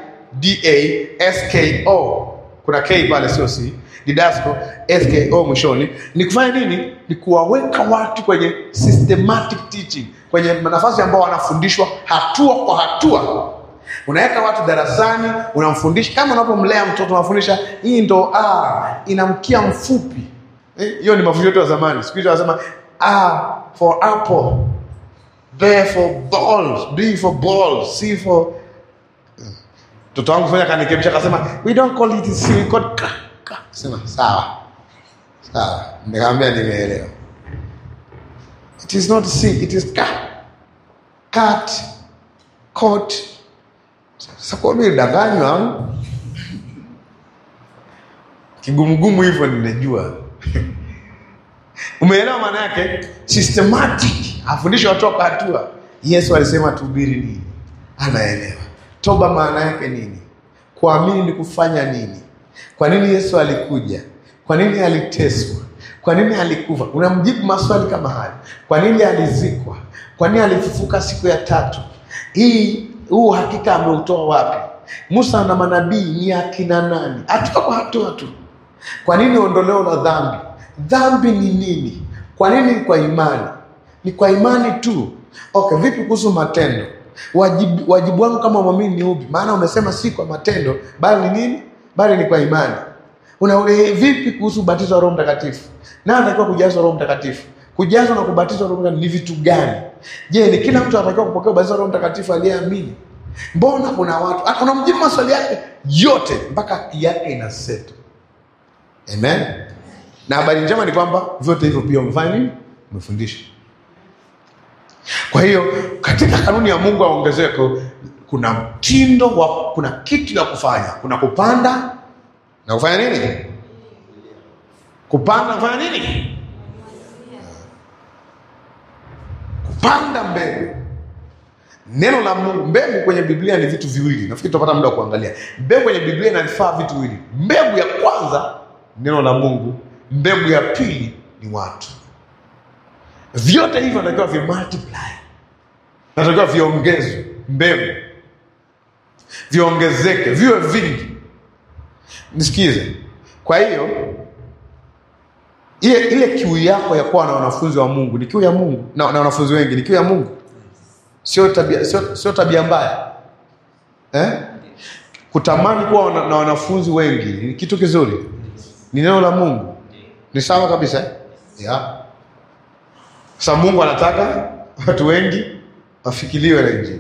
da sko, kuna k pale, sio c. Didasko sko mwishoni, ni kufanya nini? Ni kuwaweka watu kwenye systematic teaching, kwenye nafasi ambao wanafundishwa hatua kwa hatua unaweka watu darasani, unamfundisha kama unapomlea mtoto, unafundisha hii ndo ah, ina mkia mfupi. Eh, Hiyo ni mafundisho yetu ya zamani. Siku hizi wanasema A for apple, B for balls, B for balls, C for mtoto wangu fanya kanikebisha, akasema we don't call it C, we call ka ka. Sema sawa sawa, nikamwambia nimeelewa. It is not C, it is ka cat coat sasa kwa mimi danganywa au kigumugumu hivyo, nimejua umeelewa maana yake. Systematic afundishe watu kwa hatua. Yesu alisema tuhubiri nini, anaelewa. Toba maana yake nini, kuamini ni kufanya nini, kwa nini Yesu alikuja, kwa nini aliteswa, kwa nini alikufa. Unamjibu maswali kama hayo. Kwa nini alizikwa, kwa nini alifufuka siku ya tatu hii huu hakika ameutoa wapi? Musa na manabii ni akina nani? Hatua kwa hatua tu. Kwa nini ondoleo la dhambi? Dhambi ni nini? Kwa nini ni kwa imani? Ni kwa imani tu. Okay, vipi kuhusu matendo? Wajibu, wajibu wangu kama mwamini ni upi? Maana umesema si kwa matendo, bali ni nini? Bali ni kwa imani. Una eh, vipi kuhusu ubatizo wa Roho Mtakatifu? Nani anatakiwa kujazwa Roho Mtakatifu? Kujazwa na kubatizwa Roho Mtakatifu ni vitu gani? Je, ni kila mtu anatakiwa kupokea ubatizo wa Roho Mtakatifu aliyeamini? Mbona kuna watu Ah, unamjibu maswali yake yote mpaka akili yake ina set. Amen. Na habari njema ni kwamba vyote hivyo pia umefanya nini? Umefundisha. Kwa hiyo katika kanuni ya Mungu ya ongezeko kuna mtindo wa, kuna kitu ya kufanya, kuna kupanda na kufanya nini? Kupanda na kufanya nini? Kupanda mbegu. Neno la Mungu, mbegu kwenye Biblia ni vitu viwili. Nafikiri tutapata muda wa kuangalia. Mbegu kwenye Biblia inanifaa vitu viwili. Mbegu ya kwanza neno la Mungu, mbegu ya pili ni watu. Vyote hivyo natakiwa vi multiply, natakiwa viongezwe, mbegu viongezeke, viwe vingi. Nisikize. Kwa hiyo ile ile kiu yako ya kuwa na wanafunzi wa Mungu ni kiu ya Mungu na, na wanafunzi wengi ni kiu ya Mungu, sio tabia, sio, sio tabia mbaya eh? Kutamani kuwa na, na wanafunzi wengi ni kitu kizuri, ni neno la Mungu, ni sawa kabisa eh? yeah. Sasa Mungu anataka watu wengi wafikiliwe na Injili.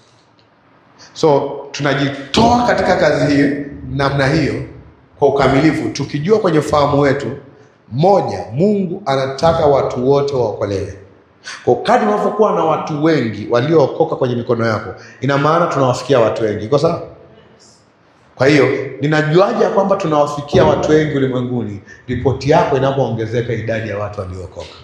So tunajitoa katika kazi hiyo namna hiyo kwa ukamilifu, tukijua kwenye fahamu wetu, moja, Mungu anataka watu wote waokolewe. Kwa kadri unavyokuwa na watu wengi waliookoka kwenye mikono yako, ina maana tunawafikia watu wengi. Iko sawa? Kwa hiyo ninajuaje ya kwamba tunawafikia watu wengi ulimwenguni? Ripoti yako inapoongezeka idadi ya watu waliookoka.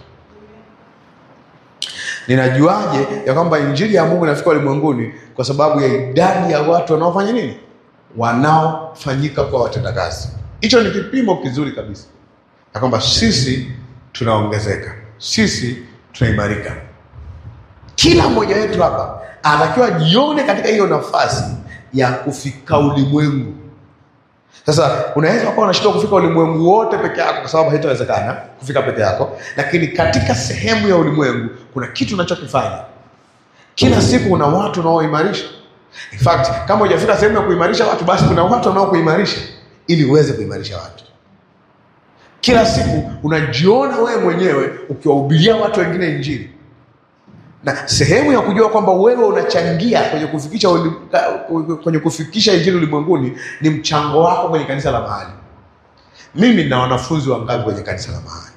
Ninajuaje ya kwamba injili ya Mungu inafika ulimwenguni? Kwa sababu ya idadi ya watu wanaofanya nini, wanaofanyika kwa watendakazi. Hicho ni kipimo kizuri kabisa ya kwamba sisi tunaongezeka, sisi tunaimarika. Kila mmoja wetu hapa anatakiwa jione katika hiyo nafasi ya kufika ulimwengu. Sasa unaweza kuwa unashindwa kufika ulimwengu wote peke yako, kwa sababu haitawezekana kufika peke yako, lakini katika sehemu ya ulimwengu kuna kitu unachokifanya kila siku. Una watu unaoimarisha. In fact, kama hujafika sehemu ya kuimarisha watu, basi kuna watu wanaokuimarisha ili uweze kuimarisha watu. Kila siku unajiona wewe mwenyewe ukiwahubiria watu wengine Injili, na sehemu ya kujua kwamba wewe unachangia kwenye kufikisha ulim, kwenye kufikisha Injili ulimwenguni ni mchango wako kwenye kanisa la mahali. Mimi na wanafunzi wangapi kwenye kanisa la mahali?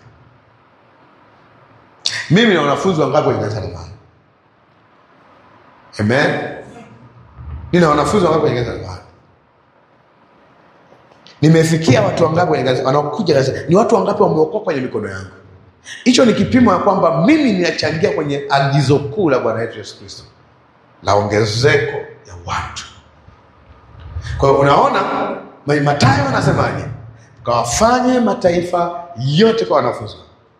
Mimi na wanafunzi wangapi kwenye kanisa la mahali? Amen. Nina wanafunzi wangapi kwenye kanisa la mahali? Nimefikia watu wangapi kwenye kanisa wanaokuja kanisa? Ni watu wangapi wameokoka kwenye mikono yangu? Hicho ni kipimo ya kwamba mimi ninachangia kwenye agizo kuu la Bwana wetu Yesu Kristo la ongezeko ya watu. Kwa hiyo unaona, Mathayo anasemaje? Kawafanye mataifa yote kwa wanafunzi.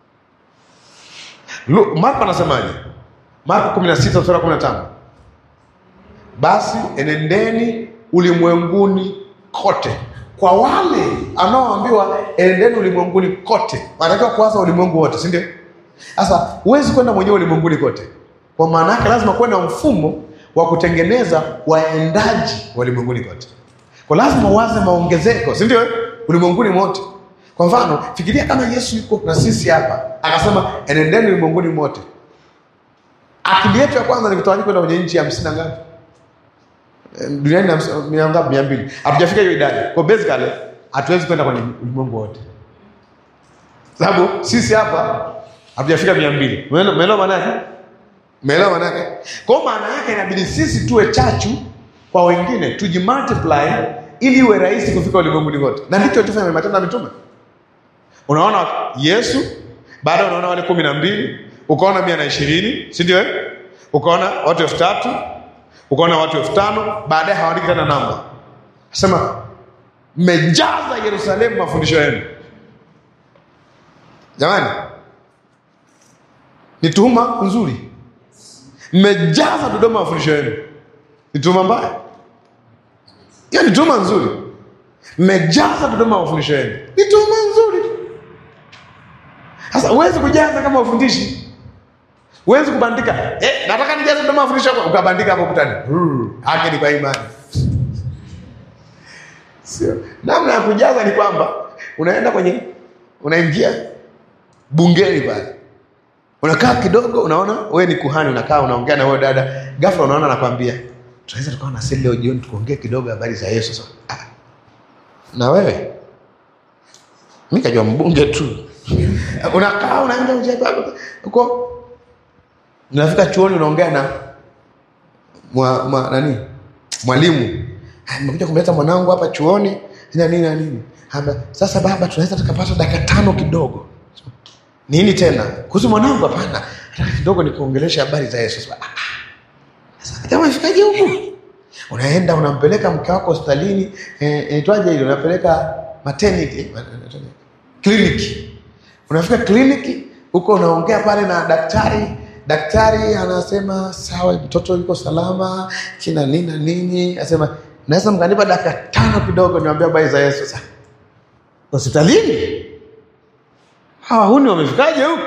Marko anasemaje? Marko 16 sura 15, basi enendeni ulimwenguni kote kwa wale anaoambiwa enendeni ulimwenguni kote, wanatakiwa kuanza ulimwengu wote, si ndio? Sasa huwezi kwenda mwenyewe ulimwenguni kote, kwa maana yake lazima kuwe na mfumo wa kutengeneza waendaji wa ulimwenguni kote, kwa lazima uanze maongezeko, si ndio? Ulimwenguni mote. Kwa mfano, fikiria kama Yesu yuko na sisi hapa akasema enendeni ulimwenguni mote, akili yetu ya kwanza ni kutawanyika kwenda kwenye nchi ya hamsini na ngapi duniani mia ngapi? mia mbili. Hatujafika hiyo idadi, kwa basically hatuwezi kwenda kwenye ulimwengu wote, sababu sisi hapa hatujafika mia mbili. Umeelewa maana yake? Umeelewa maana yake? Kwa maana yake inabidi sisi tuwe chachu kwa wengine, tujimultiply ili iwe rahisi kufika ulimwenguni wote, na ndicho tufanya Matendo ya Mitume. Unaona Yesu baada, unaona wale kumi na mbili, ukaona mia na ishirini, si ndio? Ukaona watu elfu tatu ukaona watu elfu tano baadaye hawaandiki tena namba, sema mmejaza Yerusalemu mafundisho yenu. Jamani, ni tuhuma nzuri. Mmejaza Dodoma mafundisho yenu, ni tuhuma mbaya? Hiyo ni tuhuma nzuri. Mmejaza Dodoma mafundisho yenu, ni tuhuma nzuri. Sasa huwezi kujaza kama ufundishi Huwezi kubandika eh, nataka nijaze Dodoma mafundisho yako ukabandika hapo kutani. Haki ni kwa imani. Sio. Namna ya kujaza ni kwamba unaenda kwenye unaingia bungeni pale. Unakaa kidogo, unaona wewe ni kuhani, unakaa unaongea na wewe dada, ghafla unaona anakwambia tunaweza tukawa na seli leo jioni tukuongee kidogo habari za Yesu. Sasa ah, na wewe mi kajua mbunge tu unakaa unaenda uje- uko unafika chuoni unaongea na mwa, mwa, nani mwalimu "Ah, nimekuja kumleta mwanangu hapa chuoni na nini na nini Haba, sasa baba tunaweza tukapata dakika tano kidogo nini tena kuhusu mwanangu hapana nataka kidogo nikuongelesha habari za yesu Sasa, "Ah, ah. Sasa, jamaa ifikaje huku unaenda unampeleka mke wako hospitalini eh, inaitwaje ile unapeleka maternity eh, inaitwaje? kliniki unafika kliniki huko unaongea pale na daktari daktari anasema sawa mtoto yuko salama kina nini na nini anasema naweza mkanipa dakika tano kidogo niambia habari za yesu sasa hospitalini hawa huni wamefikaje huku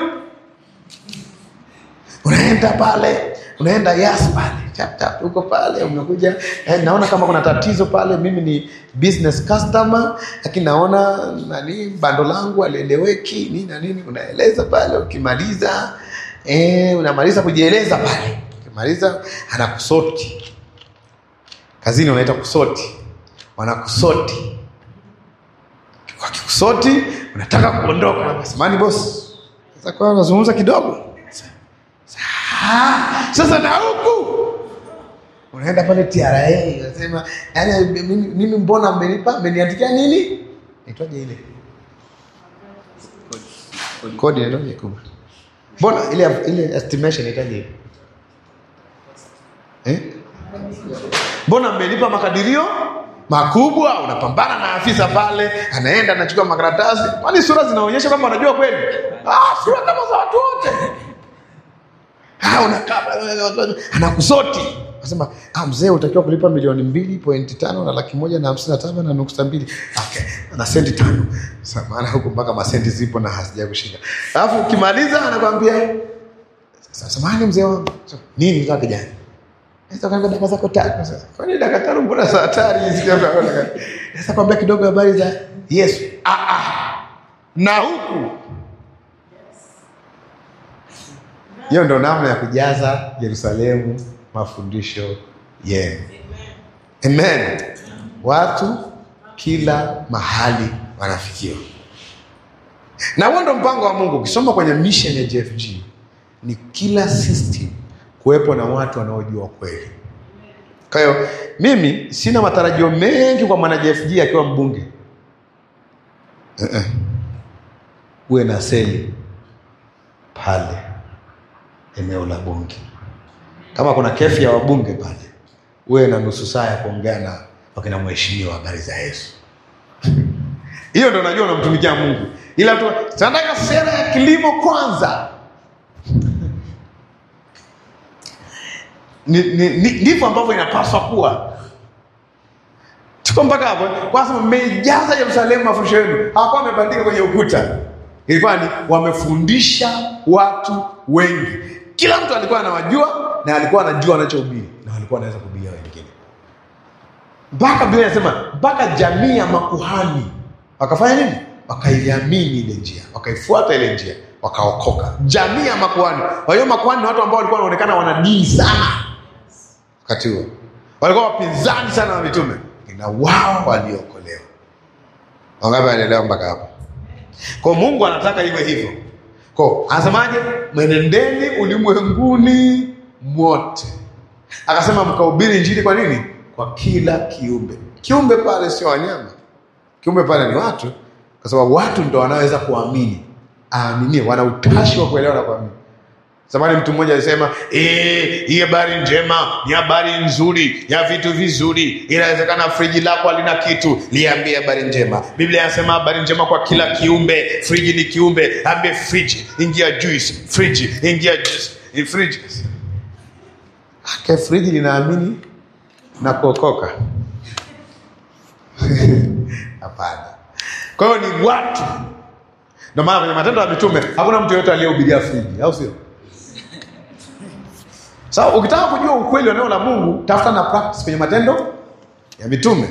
unaenda pale unaenda yas pale chap chap uko pale umekuja eh, naona kama kuna tatizo pale mimi ni business customer lakini naona nani bando langu alieleweki nini na nini unaeleza pale ukimaliza eh, unamaliza kujieleza pale ukimaliza anakusoti kazini wanaita kusoti wanakusoti wakikusoti unataka kuondoka samani boss sasa kwa unazungumza kidogo Ah, sasa na huku unaenda pale TRA unasema yani mimi, mimi mbona mmenipa mmeniandikia nini naitwaje ile kodi inaitwaje kubwa mbona ile ile estimation inaitwaje ile eh mbona mmenipa makadirio makubwa unapambana na afisa pale anaenda anachukua makaratasi kwani sura zinaonyesha kwamba unajua kweli ah, sura kama za watu wote Ah, unakaa pale, anakusoti nasema ah, mzee utakiwa kulipa milioni mbili pointi tano na laki moja na hamsini na tano na nukta mbili okay. na senti tano Sasa maana huku mpaka masenti zipo na hazija kushinda alafu ukimaliza anakwambia "Sasa, samahani mzee wangu So, nini kaa kijana Sasa kwambia dakika zako tatu sasa. Kwani dakika tano mbona za hatari hizi kama unaona? Sasa kwambia kidogo habari za Yesu. Ah ah. Na huku. Hiyo ndo namna ya kujaza Yerusalemu mafundisho yenu. Amen. Watu kila mahali wanafikiwa. Na huo ndo mpango wa Mungu. Ukisoma kwenye mission ya JFG ni kila system kuwepo na watu wanaojua kweli. Kwa hiyo mimi sina matarajio mengi kwa mwana JFG akiwa mbunge. Uh-uh. Uwe na seli pale eneo la bunge. Kama kuna kefi ya wabunge pale, uwe na nusu saa ya kuongea na wakina mheshimiwa habari za Yesu. Hiyo ndo najua unamtumikia Mungu, ila tu tunataka sera ya kilimo kwanza. Ni- ni- ni- ndivyo ambavyo inapaswa kuwa. Tuko mpaka hapo, kwa sababu mmeijaza Yerusalemu mafundisho yenu, hawakuwa wamebandika kwenye ukuta, ilikuwa ni wamefundisha watu wengi. Kila mtu alikuwa anawajua na alikuwa anajua anachohubiri na walikuwa wanaweza kuhubiria wengine, mpaka Biblia inasema mpaka jamii ya makuhani wakafanya nini? Wakaiamini ile njia, wakaifuata ile njia, wakaokoka. Jamii ya makuhani. Kwa hiyo makuhani ni watu ambao walikuwa wanaonekana wana dini sana wakati huo, walikuwa wapinzani sana wa mitume, na wao waliokolewa. Wangapi wanaelewa mpaka hapo? Kwa Mungu anataka iwe hivyo. Kwa anasemaje? Mwenendeni ulimwenguni mwote. Akasema mkahubiri injili kwa nini? Kwa kila kiumbe. Kiumbe pale sio wanyama, kiumbe pale ni watu, kwa sababu watu ndo wanaweza kuamini, aaminie, wana utashi wa kuelewa na kuamini. Zamani mtu mmoja alisema "Eh, hii habari njema ni habari nzuri ya vitu vizuri. Inawezekana friji lako halina kitu, liambie habari njema. Biblia inasema habari njema kwa kila kiumbe. Friji ni kiumbe, ambie friji, ingia juice, friji, ingia juice, Ni friji. Ake friji linaamini na kuokoka? Hapana. Kwa hiyo ni watu. Ndio maana kwenye Matendo ya Mitume hakuna mtu yoyote aliyehubiria friji, au sio? Sasa so, ukitaka kujua ukweli wa neno la Mungu, tafuta na practice kwenye matendo ya mitume.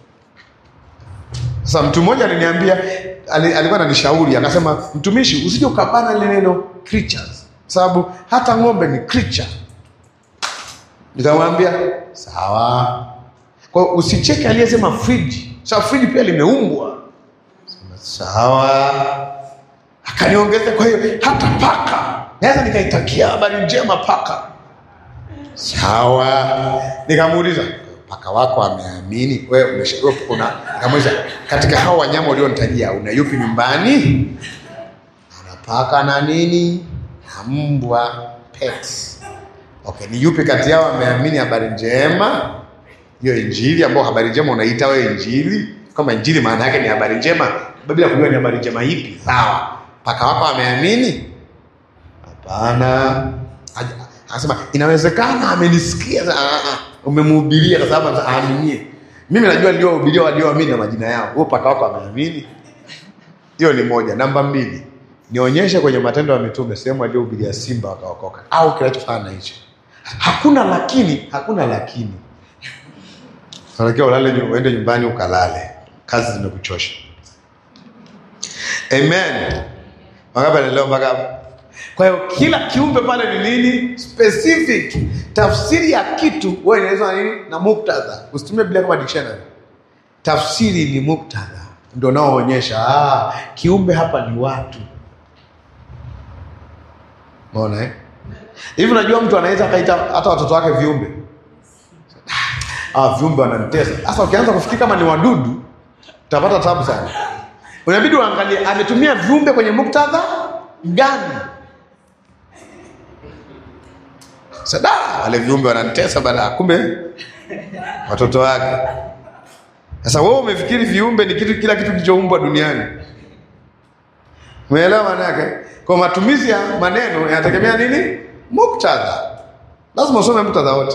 Sasa mtu mmoja aliniambia, ali- alikuwa ananishauri akasema, mtumishi, usije ukabana lile neno creatures, sababu hata ng'ombe ni creature. Nikamwambia sawa, kwa hiyo usicheke aliyesema friji, sababu friji pia limeumbwa. Sema, Sawa, akaniongeza. Kwa hiyo hata paka naweza nikaitakia habari njema paka. Sawa, nikamuuliza paka wako ameamini wewe umesha- wewe una nikamuuliza katika hao wanyama ulionitajia una yupi nyumbani? Ana paka na nini na mbwa pets. Okay, ni yupi kati yao ameamini habari njema? Hiyo injili ambayo habari njema unaita wewe injili, kama injili maana yake ni habari njema, bila kujua ni habari njema ipi. Sawa, paka wako ameamini? Hapana. Aja- Anasema inawezekana amenisikia. Sasa, ah, ah, Umemhubiria kwa sababu aaminie. Mimi najua niliohubiria walioamini na majina yao. Huo paka wako ameamini? Hiyo ni moja. Namba mbili, nionyeshe kwenye Matendo ya Mitume sehemu aliyohubiria simba wakaokoka au kinachofanana na hicho. Hakuna lakini, hakuna lakini. Unatakiwa ulale, nyu- uende nyumbani ukalale, kazi zimekuchosha. Amen. Wangapi anaelewa mpaka hapo? Kwa hiyo kila kiumbe pale ni nini? Specific. Tafsiri ya kitu wewe inaelezwa na nini? Na muktadha. Usitumie Biblia kama dictionary. Tafsiri ni muktadha, ndio unaoonyesha ah, kiumbe hapa ni watu. Umeona eh? Hivi unajua mtu anaweza akaita hata watoto wake viumbe. Ah, viumbe wananitesa. Sasa ukianza kufikiri kama ni wadudu, utapata tabu sana. Unabidi uangalie ametumia viumbe kwenye muktadha gani. Sada wale viumbe wananitesa bana, kumbe watoto wake. Sasa wewe umefikiri viumbe ni kitu kila kitu kilichoumbwa duniani. Umeelewa maana yake? Kwa matumizi ya maneno yanategemea nini? Muktadha. Lazima usome muktadha wote.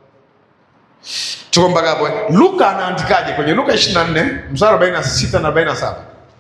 Tuko mpaka hapo. eh? Luka anaandikaje kwenye Luka 24 mstari 46 na 47?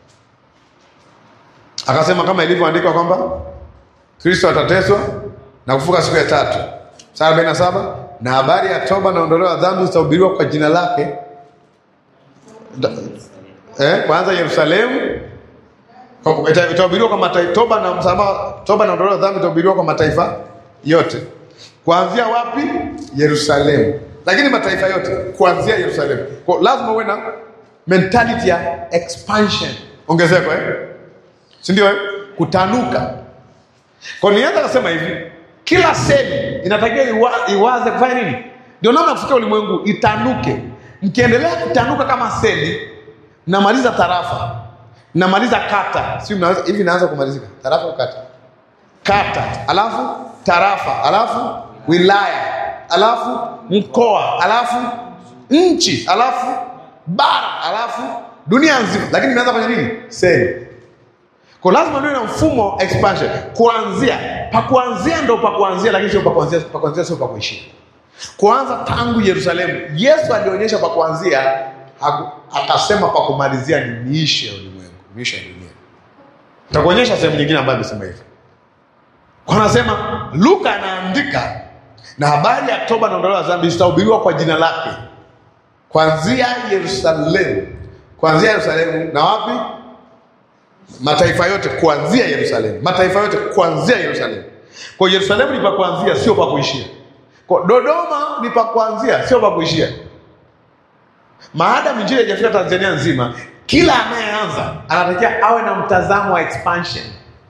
Akasema kama ilivyoandikwa kwamba Kristo atateswa na kufuka siku ya tatu. Mstari 47 na habari ya toba na ondoleo la dhambi zitahubiriwa kwa jina lake Da- eh, kwanza Yerusalemu Kwa- ita- itahubiriwa kwa mataifa toba na msamaha toba na ondoleo la dhambi itahubiriwa kwa mataifa yote kuanzia wapi Yerusalemu lakini mataifa yote kuanzia Yerusalemu kwa lazima uwe na mentality ya expansion ongezeko eh si ndio eh? kutanuka kwa nianza kusema hivi kila seli inatakiwa iwa, iwaze kufanya nini ndio namna ya kufikia ulimwengu itanuke mkiendelea kutanuka kama seli mnamaliza tarafa mnamaliza kata si mnaweza hivi inaanza kumalizika tarafa au kata kata alafu tarafa alafu wilaya alafu mkoa alafu nchi alafu bara alafu dunia nzima lakini inaanza kwenye nini seli kwa lazima niwe na mfumo expansion kuanzia pa kuanzia ndo pa kuanzia lakini sio pa kuanzia pa kuanzia sio pa kuishia kuanza tangu Yerusalemu Yesu alionyesha pa kuanzia haku- akasema pa kumalizia ni miisho ya ulimwengu miisho ya dunia takuonyesha sehemu nyingine ambayo amesema hivyo kwa anasema Luka anaandika na habari ya toba na ondoleo la dhambi zitahubiriwa kwa jina lake kuanzia Yerusalemu kuanzia Yerusalemu na wapi mataifa yote kuanzia Yerusalemu, mataifa yote kuanzia Yerusalemu. Kwa hiyo Yerusalemu ni pa kuanzia, sio pa kuishia. Kwa Dodoma ni pa kuanzia, sio pa kuishia. Maadamu injili haijafika Tanzania nzima, kila anayeanza anatakiwa awe na mtazamo wa expansion.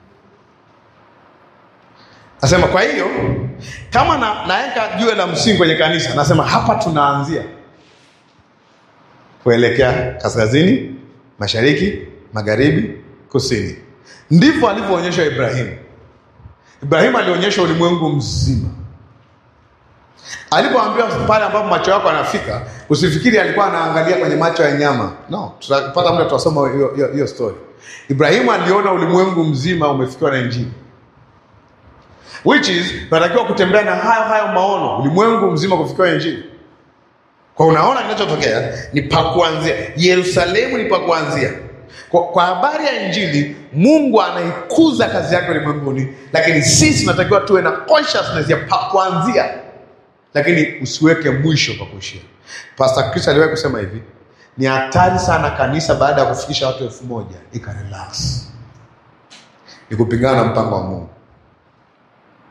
Nasema kwa hiyo kama na, naweka jiwe la msingi kwenye kanisa, nasema hapa tunaanzia kuelekea kaskazini, mashariki, magharibi, kusini. Ndivyo alivyoonyeshwa Ibrahimu. Ibrahimu alionyesha ulimwengu mzima. Alipoambiwa pale ambapo macho yako yanafika, usifikiri alikuwa anaangalia kwenye macho ya nyama. No, tutapata muda tutasoma hiyo hiyo- hiyo story. Ibrahimu aliona ulimwengu mzima umefikiwa na Injili. Which is tunatakiwa kutembea na hayo hayo maono, ulimwengu mzima kufikiwa na Injili. Kwa unaona kinachotokea ni pa kuanzia. Yerusalemu ni pa kuanzia. Kwa, kwa habari ya Injili, Mungu anaikuza kazi yake ulimwenguni, lakini sisi tunatakiwa tuwe na consciousness ya pa kuanzia, lakini usiweke mwisho pa kuishia. Pastor Chris aliwahi kusema hivi, ni hatari sana kanisa baada ya kufikisha watu elfu moja ikarelax, ni kupingana na mpango wa Mungu.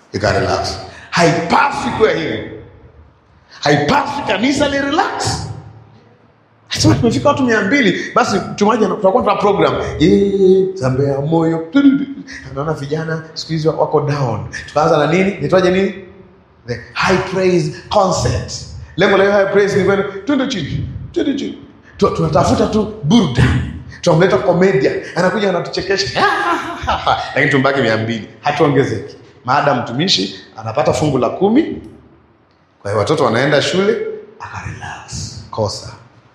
ikarelax. Haipaswi kuwa hivyo, haipaswi kanisa li relax. Sema tumefika watu mia mbili, basi mchungaji ana- tutakuwa tuna program Yee, zambea moyo, tududu. naona vijana siku hizi wako down. Tukaanza na nini, nitwaje nini, the high praise concert. Lengo la hiyo high praise ni kwenda twende chini, twende chini, Tu- tunatafuta tu burudani, tunamleta komedia, anakuja anatuchekesha, lakini tumbaki mia mbili, hatuongezeki. Maada mtumishi anapata fungu la kumi, kwa hiyo watoto wanaenda shule, akarelax. Kosa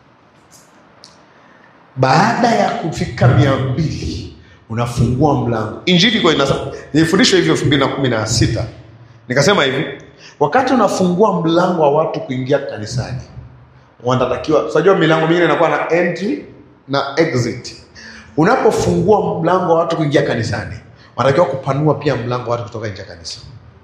baada ya kufika mia mbili unafungua mlango. Injili iko inasema, nilifundishwa hivyo elfu mbili na kumi na sita nikasema hivi, wakati unafungua mlango wa watu kuingia kanisani, wanatakiwa unajua, milango mingine inakuwa na entry na exit. Unapofungua mlango wa watu kuingia kanisani, wanatakiwa kupanua pia mlango wa watu kutoka nje ya kanisa.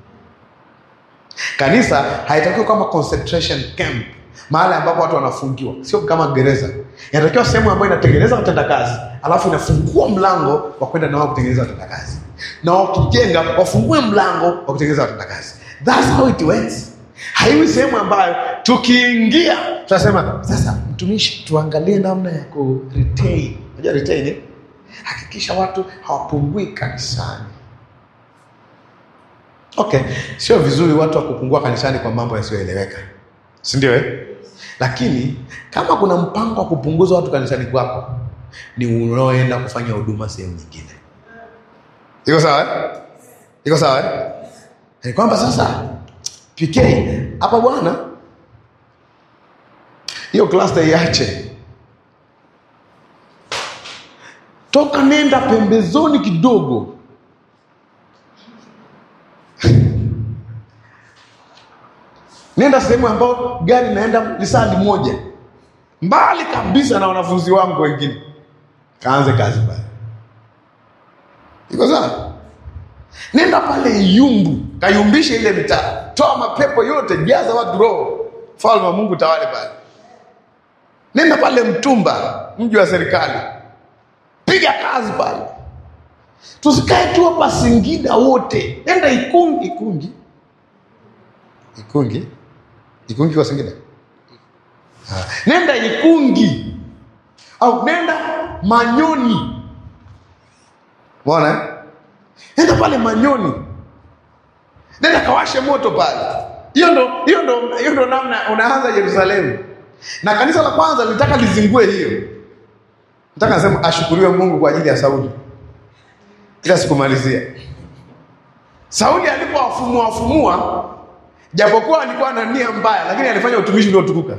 Kanisa haitakiwi kama concentration camp, mahali ambapo watu wanafungiwa, sio kama gereza. Inatakiwa sehemu ambayo inatengeneza watendakazi, alafu inafungua mlango wa kwenda na wao kutengeneza watendakazi, na wakijenga wafungue mlango wa kutengeneza watendakazi. That's how it works. Haiwi sehemu ambayo tukiingia tunasema sasa, mtumishi, tuangalie namna ya ku retain. Unajua retain eh? Hakikisha watu hawapungui kanisani. Okay, sio vizuri watu wa kupungua kanisani kwa mambo yasiyoeleweka, si ndio eh? Lakini kama kuna mpango wa kupunguza watu kanisani kwako, ni unaoenda kufanya huduma sehemu nyingine. Iko sawa eh? Iko sawa eh? Ni kwamba sasa PK hapa bwana, hiyo cluster iache, toka nenda pembezoni kidogo nenda sehemu ambayo gari naenda lisali moja mbali kabisa na wanafunzi wangu wengine, kaanze kazi pale. Iko sawa? Nenda pale Iyumbu, kayumbishe ile mitaa, toa mapepo yote, jaza watu roho, falme wa Mungu tawale pale. Nenda pale Mtumba, mji wa serikali, piga kazi pale. Tusikae tu hapa Singida wote, nenda Ikungi, Ikungi, Ikungi, Ikungi kwa Singida. Ah, nenda Ikungi au nenda Manyoni, umeona eh? Nenda pale Manyoni, nenda kawashe moto pale. Hiyo ndo hiyo ndo hiyo ndo namna unaanza Yerusalemu. Na kanisa la kwanza lilitaka lizingue hiyo. Nataka nasema ashukuriwe Mungu kwa ajili ya Sauli, ila sikumalizia. Sauli alipowafumua wafumua, japokuwa alikuwa na nia mbaya, lakini alifanya utumishi uliotukuka.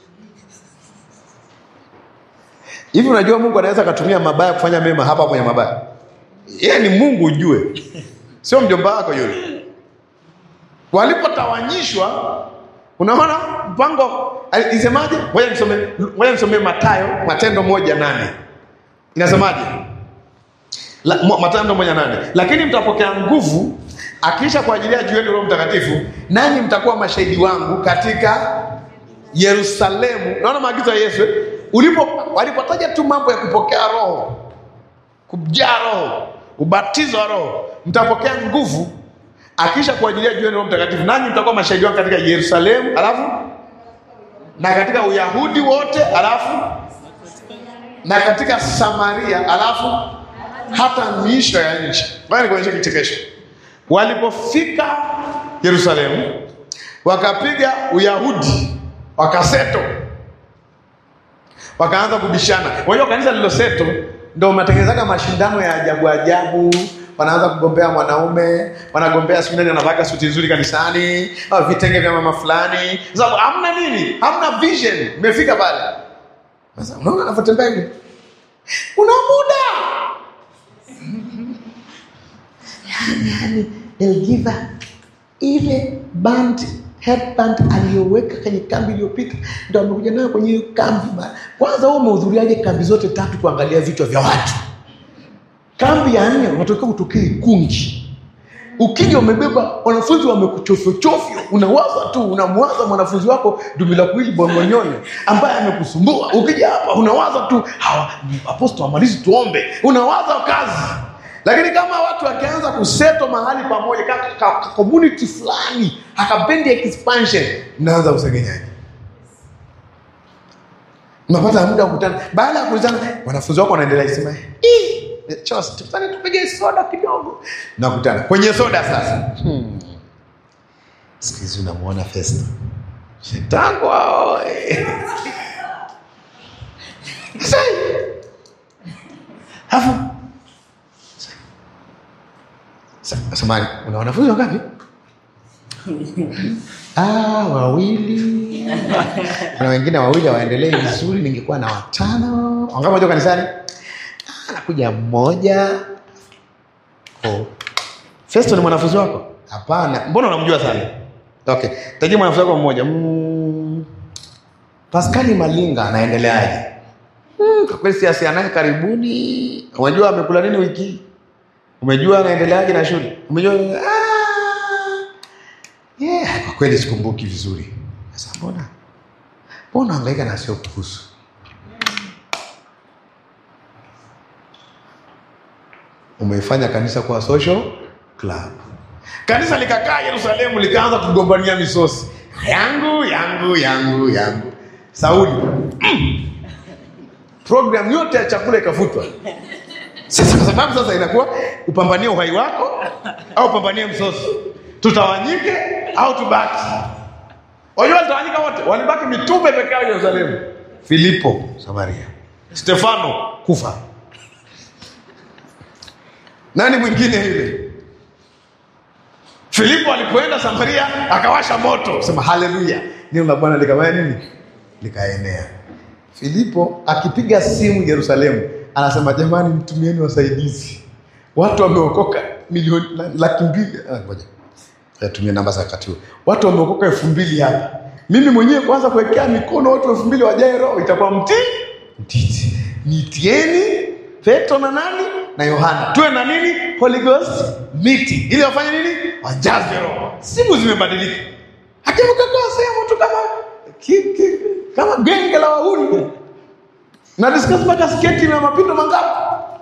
Hivi unajua Mungu anaweza akatumia mabaya kufanya mema hapa kwenye mabaya. Yeye ni Mungu ujue, sio mjomba wako yule. Walipotawanyishwa, unaona mpango isemaje? Ngoja nisome, ngoja nisome Mathayo, Matendo moja nane inasemaje? La, mo- Matendo moja nane lakini mtapokea nguvu akiisha kwa ajili ya juu yenu Roho Mtakatifu, nanyi mtakuwa mashahidi wangu katika Yerusalemu. Naona maagizo ya Yesu eh? ulipo walipotaja tu mambo ya kupokea Roho kujaa Roho, ubatizo wa Roho, mtapokea nguvu akisha kuajilia juu yenu Roho Mtakatifu, nanyi mtakuwa mashahidi wangu katika Yerusalemu, alafu na katika Uyahudi wote, alafu na katika Samaria, alafu hata miisho ya nchi. Ngoja nikuonyeshe kichekesho. Walipofika Yerusalemu, wakapiga Uyahudi, wakaseto wakaanza kubishana. Unajua kanisa lililoseto ndo unatengenezaga mashindano ya ajabu ajabu, wanaanza kugombea mwanaume, wanagombea siku nani anavaka suti nzuri kanisani, au vitenge vya mama fulani, sababu hamna nini, hamna vision. Imefika pale sasa, unaona anavyotembea hivi, una muda yani, Elgiva ile band headband aliyoweka kwenye kambi iliyopita ndo amekuja nayo kwenye hiyo kambi bana. Kwanza wewe umehudhuriaje kambi zote tatu kuangalia vichwa vya watu? Kambi ya nne unatokea utokee Ikungi, ukija umebeba wanafunzi wamekuchofyochofyo, unawaza tu, unamwaza mwanafunzi wako Dumila Kuili Bongonyonyo ambaye amekusumbua. Ukija hapa unawaza tu hawa apostol amalizi tuombe, unawaza kazi Lakini kama watu wakianza kuseto mahali pamoja ka, ka, ka community fulani akapendi expansion, mnaanza kusengenyaji, mnapata muda wa kukutana. Baada ya kukutana, wanafunzi wako wanaendelea kusema "Ih, Chos, tufanye tupige soda kidogo. Nakutana kwenye soda sasa. Hmm. Siku hizi unamwona Festo shetangu hao eh. Sasa Alafu sa- samahani, una wanafunzi wangapi? Ah, wawili. Kuna wengine wawili waendelee vizuri, ningekuwa na watano. Wangapi moja kanisani? Ah, nakuja mmoja. Oh. Festo ni mwanafunzi wako? Hapana. Mbona unamjua sana? Okay. Tajia mwanafunzi wako mmoja. Mm. Paskali Malinga anaendeleaje? Mm, kwa kweli siasa naye karibuni. Unajua amekula nini wiki hii? Umejua anaendeleaje na shule? Umejua ah, yeah, kwa kweli sikumbuki vizuri. Sasa mbona mbona hangaika na sio kuhusu? Umeifanya kanisa kuwa social club. Kanisa likakaa Yerusalemu likaanza kugombania misosi. Yangu, yangu, yangu, yangu. Sauli. Mm. Program yote ya chakula ikafutwa. Sasa kwa sababu sasa inakuwa upambanie uhai wako au upambanie msosi, tutawanyike au tubaki. Wajua walitawanyika wote, walibaki mitume peke yao Yerusalemu. Filipo Samaria, Stefano kufa, nani mwingine yule? Filipo alipoenda Samaria akawasha moto, sema haleluya, neno la Bwana likafanya nini? Likaenea. Filipo akipiga simu Yerusalemu anasema jamani, mtumieni wasaidizi, watu wameokoka milioni la- laki mbili. Ah, Ngoja tumie namba za wakati huo, watu wameokoka elfu mbili hapa. Mimi mwenyewe kwanza kuwekea mikono watu elfu mbili wajae roho itakuwa mti mtiti. Nitieni Petro na nani na Yohana, tuwe na nini, Holy Ghost meeting, ili wafanye nini, wajaze roho. Simu zimebadilika, hakimkakaa sehemu tu kama ki, ki, kama genge la wahuni na discuss mpaka sketi na mapindo mangapi.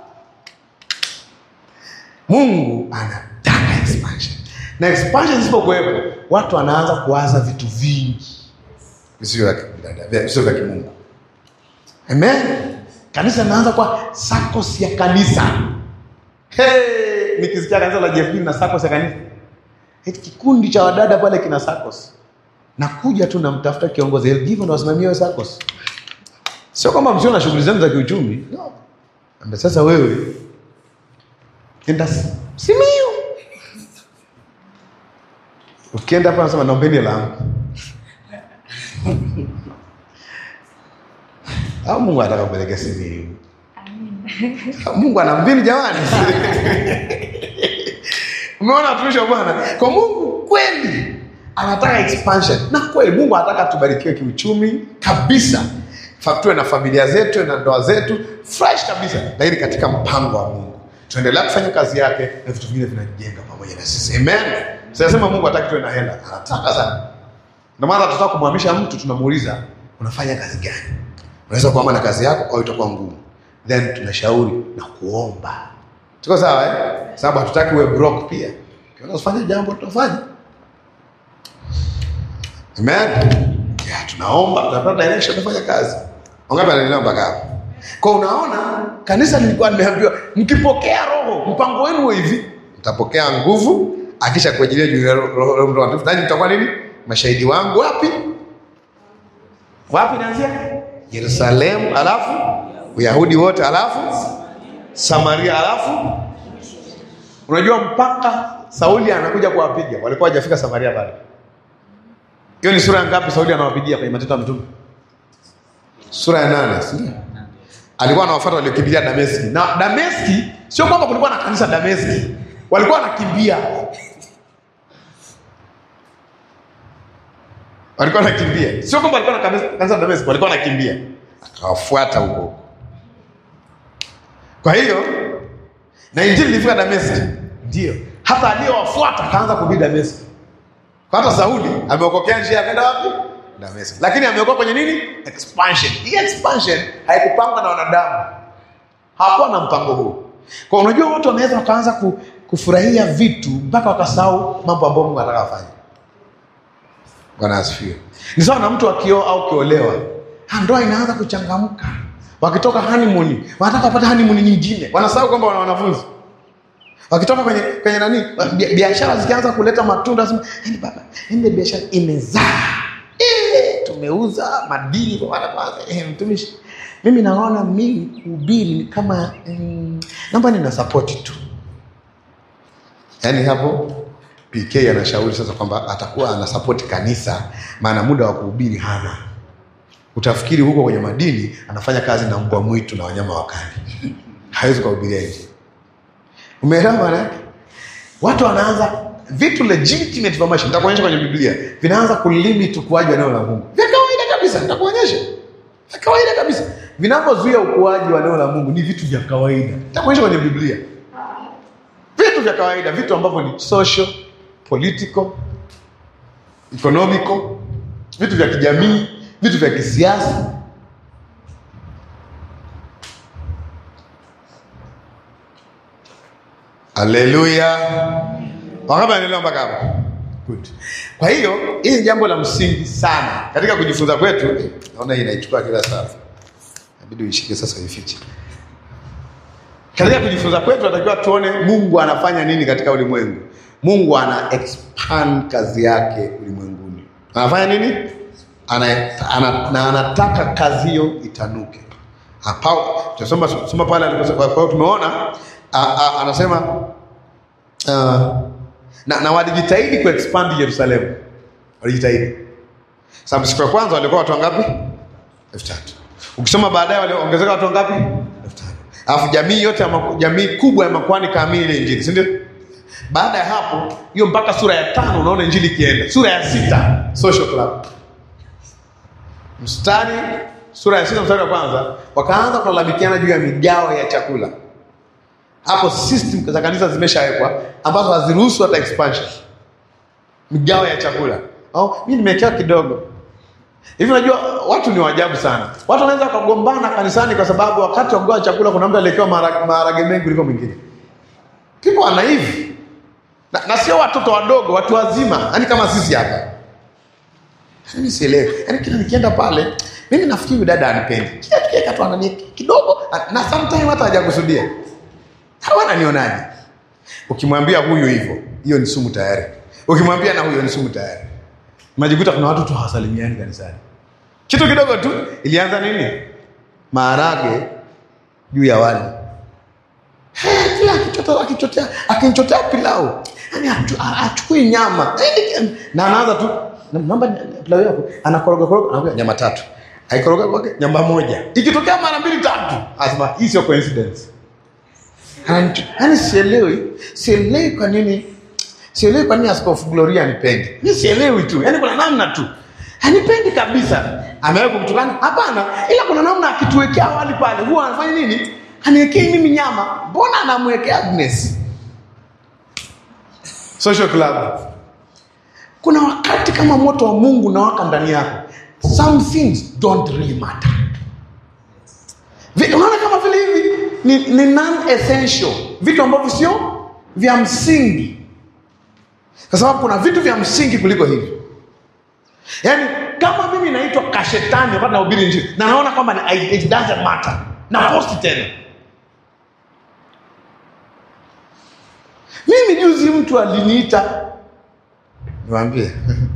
Mungu anataka expansion, na expansion isipokuwepo, watu wanaanza kuwaza vitu vingi visivyo vya kibinadamu, vya- visivyo vya kimungu. Amen. Kanisa linaanza kwa SACCOS ya kanisa. Hey, nikisikia kanisa la JFB na SACCOS ya kanisa, eti kikundi cha wadada pale kina SACCOS, nakuja tu namtafuta kiongozi hivyo, ndo wasimamia hiyo SACCOS. Sio kwamba msio na shughuli zenu za kiuchumi. No. Amba sasa wewe enda S- Simiyu. Ukienda hapa nasema naombeni langu. Au Mungu anataka kupeleka Simiyu. Mungu ana mbinu jamani. Umeona watumishi wa Bwana? Kwa Mungu kweli anataka expansion. Na kweli Mungu anataka tubarikiwe kiuchumi kabisa. Fa- Tuwe na familia zetu, tuwe na ndoa zetu fresh kabisa, lakini katika mpango wa Mungu tuendelea kufanya kazi yake na vitu vingine vinajenga pamoja na sisi. Amen. Sinasema Mungu hataki tuwe na hela, anataka sana. Ndio maana tunataka kumhamisha mtu, tunamuuliza unafanya kazi gani? Unaweza kuama na kazi yako au itakuwa ngumu, then tunashauri na kuomba. Tuko sawa eh? Sababu hatutaki uwe broke pia. Ukiona usifanye jambo tutafanya. Amen. Ya, tunaomba, tunapata direction tunafanya kazi. Wangapi anaelewa mpaka hapo? Kwa unaona kanisa lilikuwa limeambiwa mkipokea roho, mpango wenu uwe hivi. Mtapokea nguvu akisha kuajilia juu ya roho roho- roho mtakatifu. Nanyi mtakuwa nini? Mashahidi wangu wapi? Wapi naanzia? Yerusalemu, alafu Uyahudi wote, alafu Samaria, alafu unajua mpaka Sauli anakuja kuwapiga, walikuwa hajafika Samaria bado. Hiyo ni sura ya ngapi Sauli anawapigia kwenye Matendo ya Mitume? Sura ya nane, si ndio? Alikuwa anawafuata waliokimbilia Dameski. Na Dameski sio kwamba kulikuwa na kanisa Dameski. Walikuwa wanakimbia. Walikuwa wanakimbia. Sio kwamba walikuwa na kanisa kanisa Dameski, walikuwa wanakimbia. Akawafuata huko huko. Kwa hiyo na injili ilifika Dameski. Ndio. Hata aliyowafuata akaanza kuhubiri Dameski. Kwa hata Sauli ameokokea njia akaenda wapi? Dameski. Lakini ameokoka kwenye nini? Expansion. Hii expansion haikupangwa na wanadamu. Hakuwa na mpango huu. Kwa unajua watu wanaweza wakaanza ku, kufurahia vitu mpaka wakasahau mambo ambayo Mungu anataka afanye. Bwana asifiwe. Ni sawa na mtu akioa au kiolewa, ha, ndoa inaanza kuchangamka. Wakitoka honeymoon, wanataka wapate honeymoon nyingine, wanasahau kwamba wana wanafunzi. Wakitoka kwenye kwenye nani, bia- biashara zikianza kuleta matunda, sema yani baba, yani biashara imezaa eh, tumeuza madini kwa wale kwanza. Eh, mtumishi, mimi naona mimi kuhubiri ni kama mm, naomba nina support tu. Yaani hapo PK anashauri sasa kwamba atakuwa anasapoti kanisa, maana muda wa kuhubiri hana. Utafikiri huko kwenye madini anafanya kazi na mbwa mwitu na wanyama wakali, hawezi kuhubiria nje. Umeelewa maana yake? Watu wanaanza vitu legitimate vya maisha, nitakuonyesha kwenye Biblia, vinaanza kulimit ukuaji wa neno la Mungu vya kawaida kabisa. Nitakuonyesha vya kawaida kabisa, vinavyozuia ukuaji wa neno la Mungu ni vitu vya kawaida. Nitakuonyesha kwenye Biblia vitu vya kawaida, vitu ambavyo ni social, political, economical, vitu vya kijamii, vitu vya kisiasa. Haleluya! Wangapi wanaelewa mpaka hapo? Good. Kwa hiyo hili ni jambo la msingi sana katika kujifunza kwetu. Eh, Naona hii inaichukua kila saa, inabidi uishike sasa, uifiche. Katika kujifunza kwetu tunatakiwa tuone Mungu anafanya nini katika ulimwengu. Mungu ana expand kazi yake ulimwenguni. Anafanya nini? Ana, ana, na anataka kazi hiyo itanuke. Hapa tunasoma soma pale aliposema, kwa hiyo tumeona a, a, anasema uh, na, na walijitahidi ku expand Yerusalemu. Walijitahidi. Sababu siku ya kwanza walikuwa watu wangapi? elfu tatu. Ukisoma baadaye waliongezeka watu wangapi? elfu tano. Alafu jamii yote ya maku, jamii kubwa ya makuhani kaamini ile injili, si ndio? Baada ya hapo hiyo mpaka sura ya tano unaona injili ikienda. Sura ya sita social club. Mstari sura ya sita mstari wa kwanza wakaanza kulalamikiana juu ya migao ya chakula. Hapo system za kanisa zimeshawekwa ambazo haziruhusu hata expansion. Migao ya chakula. Oh, mimi nimewekewa kidogo. Hivi unajua watu ni waajabu sana. Watu wanaweza wakagombana kanisani kwa sababu wakati wa kugawa chakula kuna mtu aliyekewa maharage maharage mengi kuliko mwingine. People are naive. Na, na sio watoto wadogo, watu wazima, yaani kama sisi hapa. Mimi sielewi. Yaani kila nikienda pale, mimi nafikiri huyu dada anipendi. Kila tukiweka tu anani kidogo na sometimes hata hajakusudia. Hawa ananionaje? Ukimwambia huyu hivyo, hiyo ni sumu tayari. Ukimwambia na huyo ni sumu tayari. Majikuta kuna watu tu hawasalimiani kanisani. Kitu kidogo tu ilianza nini? Maharage juu ya wali. Eh, Kila akichotea akichotea akinchotea pilau. Yaani achu- a- achukui nyama. Yaani, Na anaanza tu "Na- naomba pilau yako anakoroga koroga anakuja nyama tatu. Aikoroga kwake nyama moja. Ikitokea mara mbili tatu, asema hii sio coincidence. Ananichu- Yaani sielewi, sielewi kwa nini sielewi kwa nini Askofu Gloria anipendi. Mimi sielewi tu, yaani kuna namna tu hanipendi kabisa. Amewahi kumtukana? Hapana, ila kuna namna akituwekea wali pale huwa anafanya nini? Aniwekei mimi nyama, mbona anamwekea Agnes? Social club. Kuna wakati kama moto wa Mungu unawaka ndani yako, some things don't really matter. Vi- Unaona kama vile hivi ni, ni non essential, vitu ambavyo sio vya msingi, kwa sababu kuna vitu vya msingi kuliko hivi. Yaani kama mimi naitwa kashetani wakati nahubiri injili na naona kwamba ni- it doesn't matter, na posti tena. Mimi juzi mtu aliniita niwaambie,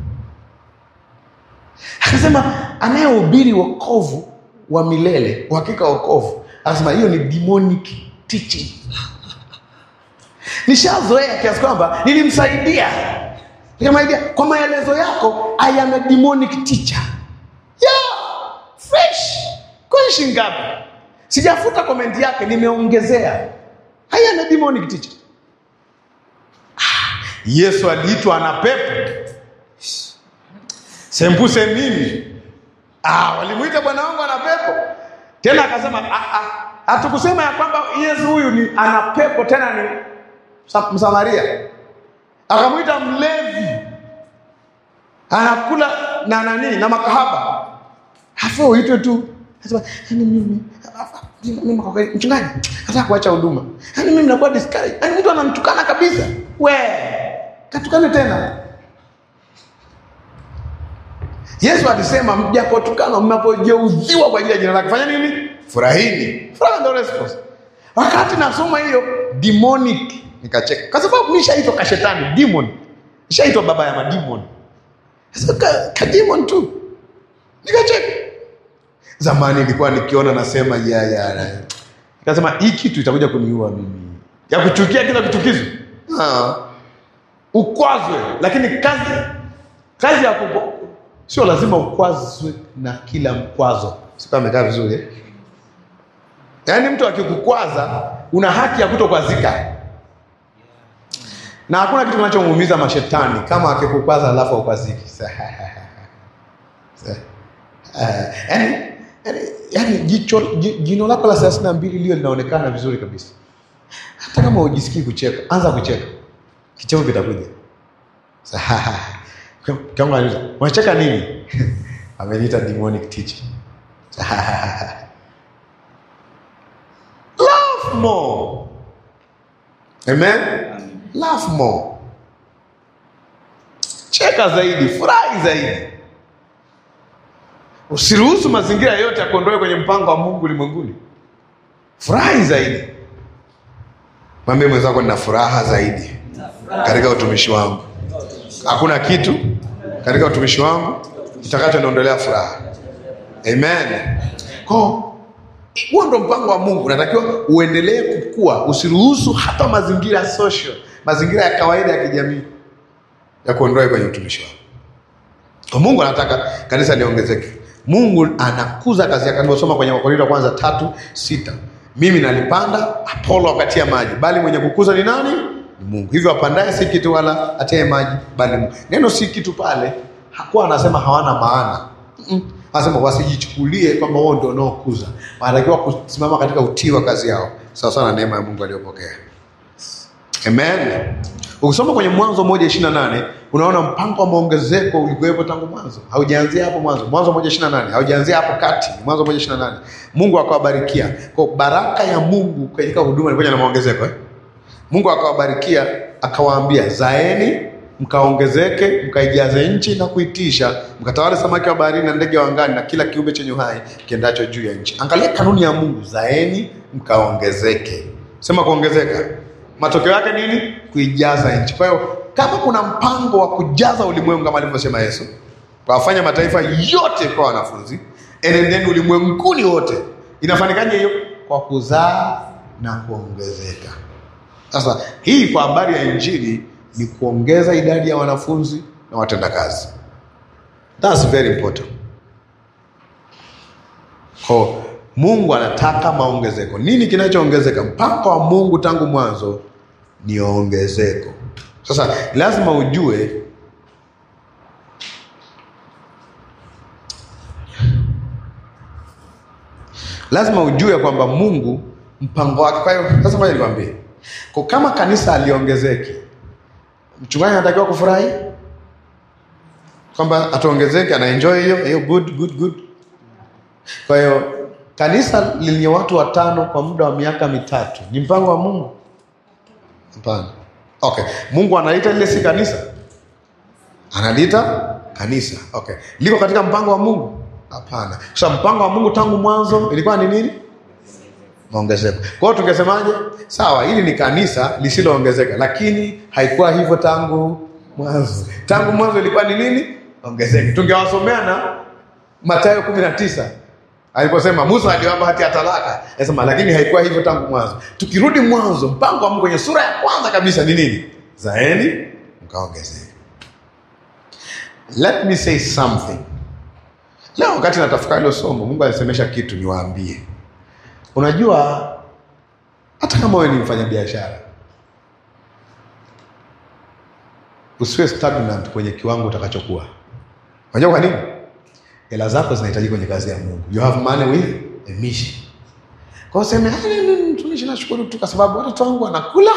akasema anayehubiri wokovu wa milele, uhakika wa wokovu, akasema hiyo ni demonic teaching. Nishazoea kiasi kwamba nilimsaidia, nikamwambia kwa maelezo yako, I am a demonic teacher. Yeah, fresh. Kwani shilingi ngapi? Sijafuta komenti yake, nimeongezea. I am a demonic teacher. Yesu aliitwa ana pepo, sembuse mimi. Ah, walimuita bwana wangu ana pepo tena, akasema "Ah, ah, hatukusema ya kwamba Yesu huyu ni ana pepo tena ni Sa- Msamaria. Akamwita mlevi, anakula na nani na makahaba, afu uitwe tu. Akasema, "Yaani mimi mimi kwa kweli mchungaji nataka kuacha huduma. Yaani mimi nakuwa discouraged. Yaani mtu anamtukana kabisa. We, katukane tena. Yesu alisema mjapotukana, mnapojeuziwa kwa ajili ya jina lake, fanya nini? Furahini. Furaha ndio response. Wakati nasoma hiyo demonic nikacheka, kwa sababu nishaitwa kashetani, demon, nishaitwa baba ya mademon. Sasa ka, ka demon tu, nikacheka. Zamani nilikuwa nikiona nasema ya ya, nikasema hii kitu itakuja kuniua mimi, ya kuchukia kila kichukizo ah, ukwazwe. Lakini kazi kazi ya kupo, sio lazima ukwazwe na kila mkwazo. Sikuwa amekaa vizuri eh? Yaani mtu akikukwaza una haki ya kutokwazika, na hakuna kitu kinachomuumiza mashetani kama akikukwaza alafu aukwaziki. Yaani yaani yaani jicho ji- jino lako la thelathini na mbili lio linaonekana vizuri kabisa, hata kama hujisikii kucheka, anza kucheka, kicheko kitakuja. Kama anauliza unacheka nini? Ameniita demonic teacher. Laugh more. Amen. Laugh more. Cheka zaidi, furahi zaidi. Usiruhusu mazingira yote ya kuondoe kwenye mpango wa Mungu ulimwenguni. Furahi zaidi. Mwambie mwenzako nina furaha zaidi katika utumishi wangu. Hakuna kitu katika utumishi wangu kitakachoniondolea furaha. Amen. Kwa huo ndo mpango wa Mungu, unatakiwa uendelee kukua, usiruhusu hata mazingira social, mazingira ya kawaida ya kijamii ya kuondoa kwenye utumishi wako. Kwa Mungu anataka kanisa liongezeke. Mungu anakuza kazi yake. Nimesoma kwenye Wakorintho wa kwanza tatu sita mimi nalipanda, Apolo akatia maji, bali mwenye kukuza ni nani? Ni Mungu. Hivyo apandaye si kitu wala atiaye maji, bali Mungu. Neno si kitu pale hakuwa anasema hawana maana Mm-mm. Anasema wasijichukulie kwamba wao ndio wanaokuza, wanatakiwa kusimama katika utii wa kazi yao sawa sawa na neema ya Mungu aliyopokea. Amen. Ukisoma kwenye Mwanzo moja ishirini na nane unaona mpango wa maongezeko ulikuwepo tangu mwanzo, haujaanzia hapo mwanzo. Mwanzo moja ishirini na nane haujaanzia hapo kati, ni Mwanzo moja ishirini na nane Mungu akawabarikia kwa baraka ya Mungu katika huduma ilikuja na maongezeko eh? Mungu akawabarikia akawaambia, zaeni mkaongezeke, mkaijaze nchi na kuitisha, mkatawale samaki wa baharini na ndege wa angani na kila kiumbe chenye uhai kiendacho juu ya nchi. Angalia kanuni ya Mungu, zaeni mkaongezeke. Sema kuongezeka, matokeo yake nini? Kuijaza nchi. Kwa hiyo kama kuna mpango wa kujaza ulimwengu kama alivyosema Yesu, kuwafanya mataifa yote kwa wanafunzi, enendeni ulimwenguni wote. Inafanikaje hiyo? Kwa kuzaa na kuongezeka. Sasa hii kwa habari ya injili ni kuongeza idadi ya wanafunzi na watendakazi. That's very important. Kwa Mungu anataka maongezeko. Nini kinachoongezeka? Mpango wa Mungu tangu mwanzo ni ongezeko. Sasa lazima ujue lazima ujue kwamba Mungu mpango wake. Kwa hiyo sasa, ngoja nikwambie, kwa kama kanisa aliongezeke, mchungaji anatakiwa kufurahi kwamba atuongezeke, ana enjoy hiyo hiyo, good good good. Kwa hiyo kanisa lenye watu watano kwa muda wa miaka mitatu ni mpango wa Mungu? Hapana. Okay, Mungu analiita lile si kanisa, analiita kanisa. Okay, liko katika mpango wa Mungu? Hapana. Sasa mpango wa Mungu tangu mwanzo ilikuwa ni nini? Maongezeko. Kwa hiyo tungesemaje? Sawa, hili ni kanisa lisiloongezeka, lakini haikuwa hivyo tangu mwanzo. Tangu mwanzo ilikuwa ni nini? Ongezeko. Tungewasomea na Mathayo kumi na tisa aliposema Musa aliwapa hati ya talaka, anasema lakini haikuwa hivyo tangu mwanzo. Tukirudi mwanzo, mpango wa Mungu kwenye sura ya kwanza kabisa ni nini? Zaeni mkaongezeke. Let me say something. Leo wakati natafakari hilo somo, Mungu alisemesha kitu niwaambie. Unajua, hata kama wewe ni mfanyabiashara, usiwe stagnant kwenye kiwango utakachokuwa. Unajua kwa nini? Hela zako zinahitaji kwenye kazi ya Mungu. You have money with a mission. Kwa hiyo sema, "Ah, mimi mtumishi nashukuru tu kwa sababu watoto wangu wanakula."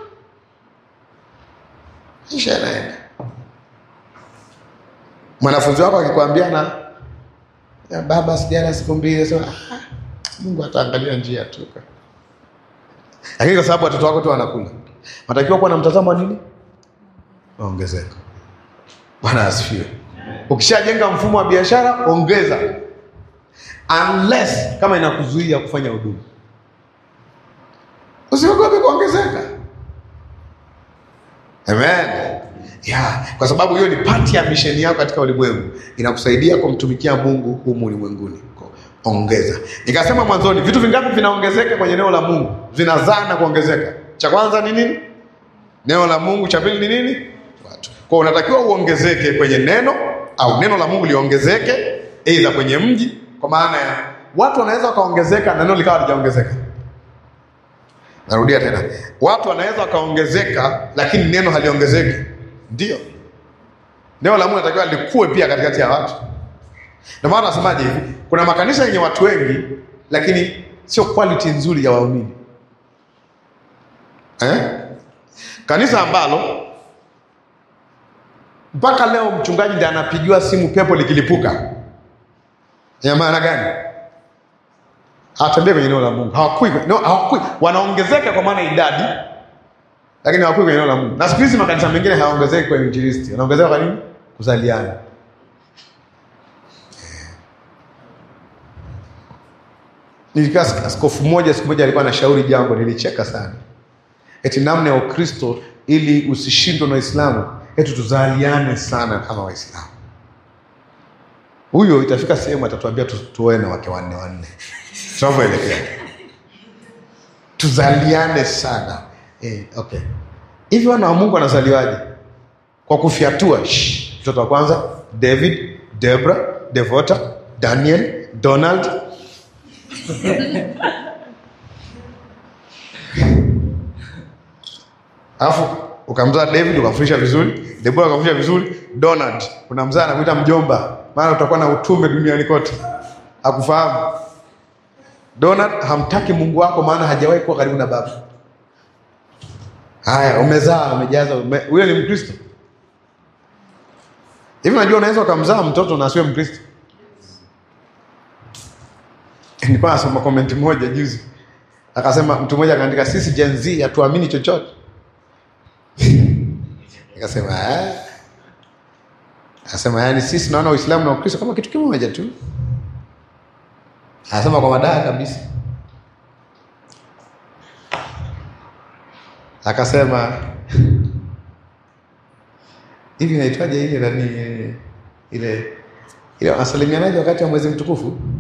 Maisha yanaenda. Mwanafunzi wako akikwambia na ya baba sijala siku mbili, sema, "Ah, Mungu ataangalia njia tu, lakini kwa sababu watoto wako tu wanakula, unatakiwa kuwa na mtazamo wa nini? Ongezeko. Bwana asifiwe. Ukishajenga mfumo wa biashara, ongeza, unless kama inakuzuia kufanya huduma, usiogope kuongezeka. Amen. Ya, kwa sababu hiyo ni pati ya misheni yako katika ulimwengu, inakusaidia kumtumikia Mungu humu ulimwenguni. Ongeza. Nikasema mwanzoni, vitu vingapi vinaongezeka kwenye neno la Mungu? Vinazaa na kuongezeka. Cha kwanza ni nini? Neno la Mungu. Cha pili ni nini? Watu. Kwa unatakiwa uongezeke kwenye neno au neno la Mungu liongezeke, aidha kwenye mji, kwa maana ya watu wanaweza wakaongezeka na neno likawa halijaongezeka. Narudia tena, watu wanaweza wakaongezeka lakini neno haliongezeki. Ndio neno la Mungu natakiwa likue pia katikati ya watu. Ndio maana nasemaje hivi, kuna makanisa yenye watu wengi lakini sio quality nzuri ya waumini eh? Kanisa ambalo mpaka leo mchungaji ndiye anapigiwa simu pepo likilipuka, ina maana gani? Hawatembei kwenye neno la Mungu, hawakui no, hawakui, wanaongezeka kwa maana idadi, lakini hawakui kwenye neno la Mungu. Na siku hizi makanisa mengine hayaongezeki kwenye injilisti, wanaongezeka kwa nini? Kuzaliana. Nilikaa askofu mmoja siku moja alikuwa anashauri jambo, nilicheka sana, eti namna ya Ukristo ili usishindwe na Waislamu, eti tuzaliane sana kama Waislamu. Huyo itafika sehemu atatuambia tu, tuoe na wake wanne wanne, tunavyoelekea tuzaliane sana eh, okay. Hivi wana wa Mungu wanazaliwaje? Kwa kufyatua. Mtoto wa kwanza David, Debra, Devota, Daniel, Donald alafu ukamzaa David ukamfundisha vizuri, Debora ukamfundisha vizuri, Donald unamzaa na kuita mjomba, maana utakuwa na utume duniani kote. Hakufahamu Donald, hamtaki Mungu wako, maana hajawahi kuwa karibu na baba. Haya, umezaa umejaza, huyo ume, ni Mkristo hivi? Unajua unaweza ukamzaa mtoto na asiwe Mkristo. Nilikuwa nasoma komenti moja juzi, akasema mtu mmoja akaandika, sisi Gen Z hatuamini chochote. Nikasema eh, akasema yani sisi naona Uislamu na Ukristo kama kitu kimoja tu. Anasema kwa madaha kabisa, akasema hivi inaitwaje ile nani ile ile wasalimianaje wakati wa mwezi mtukufu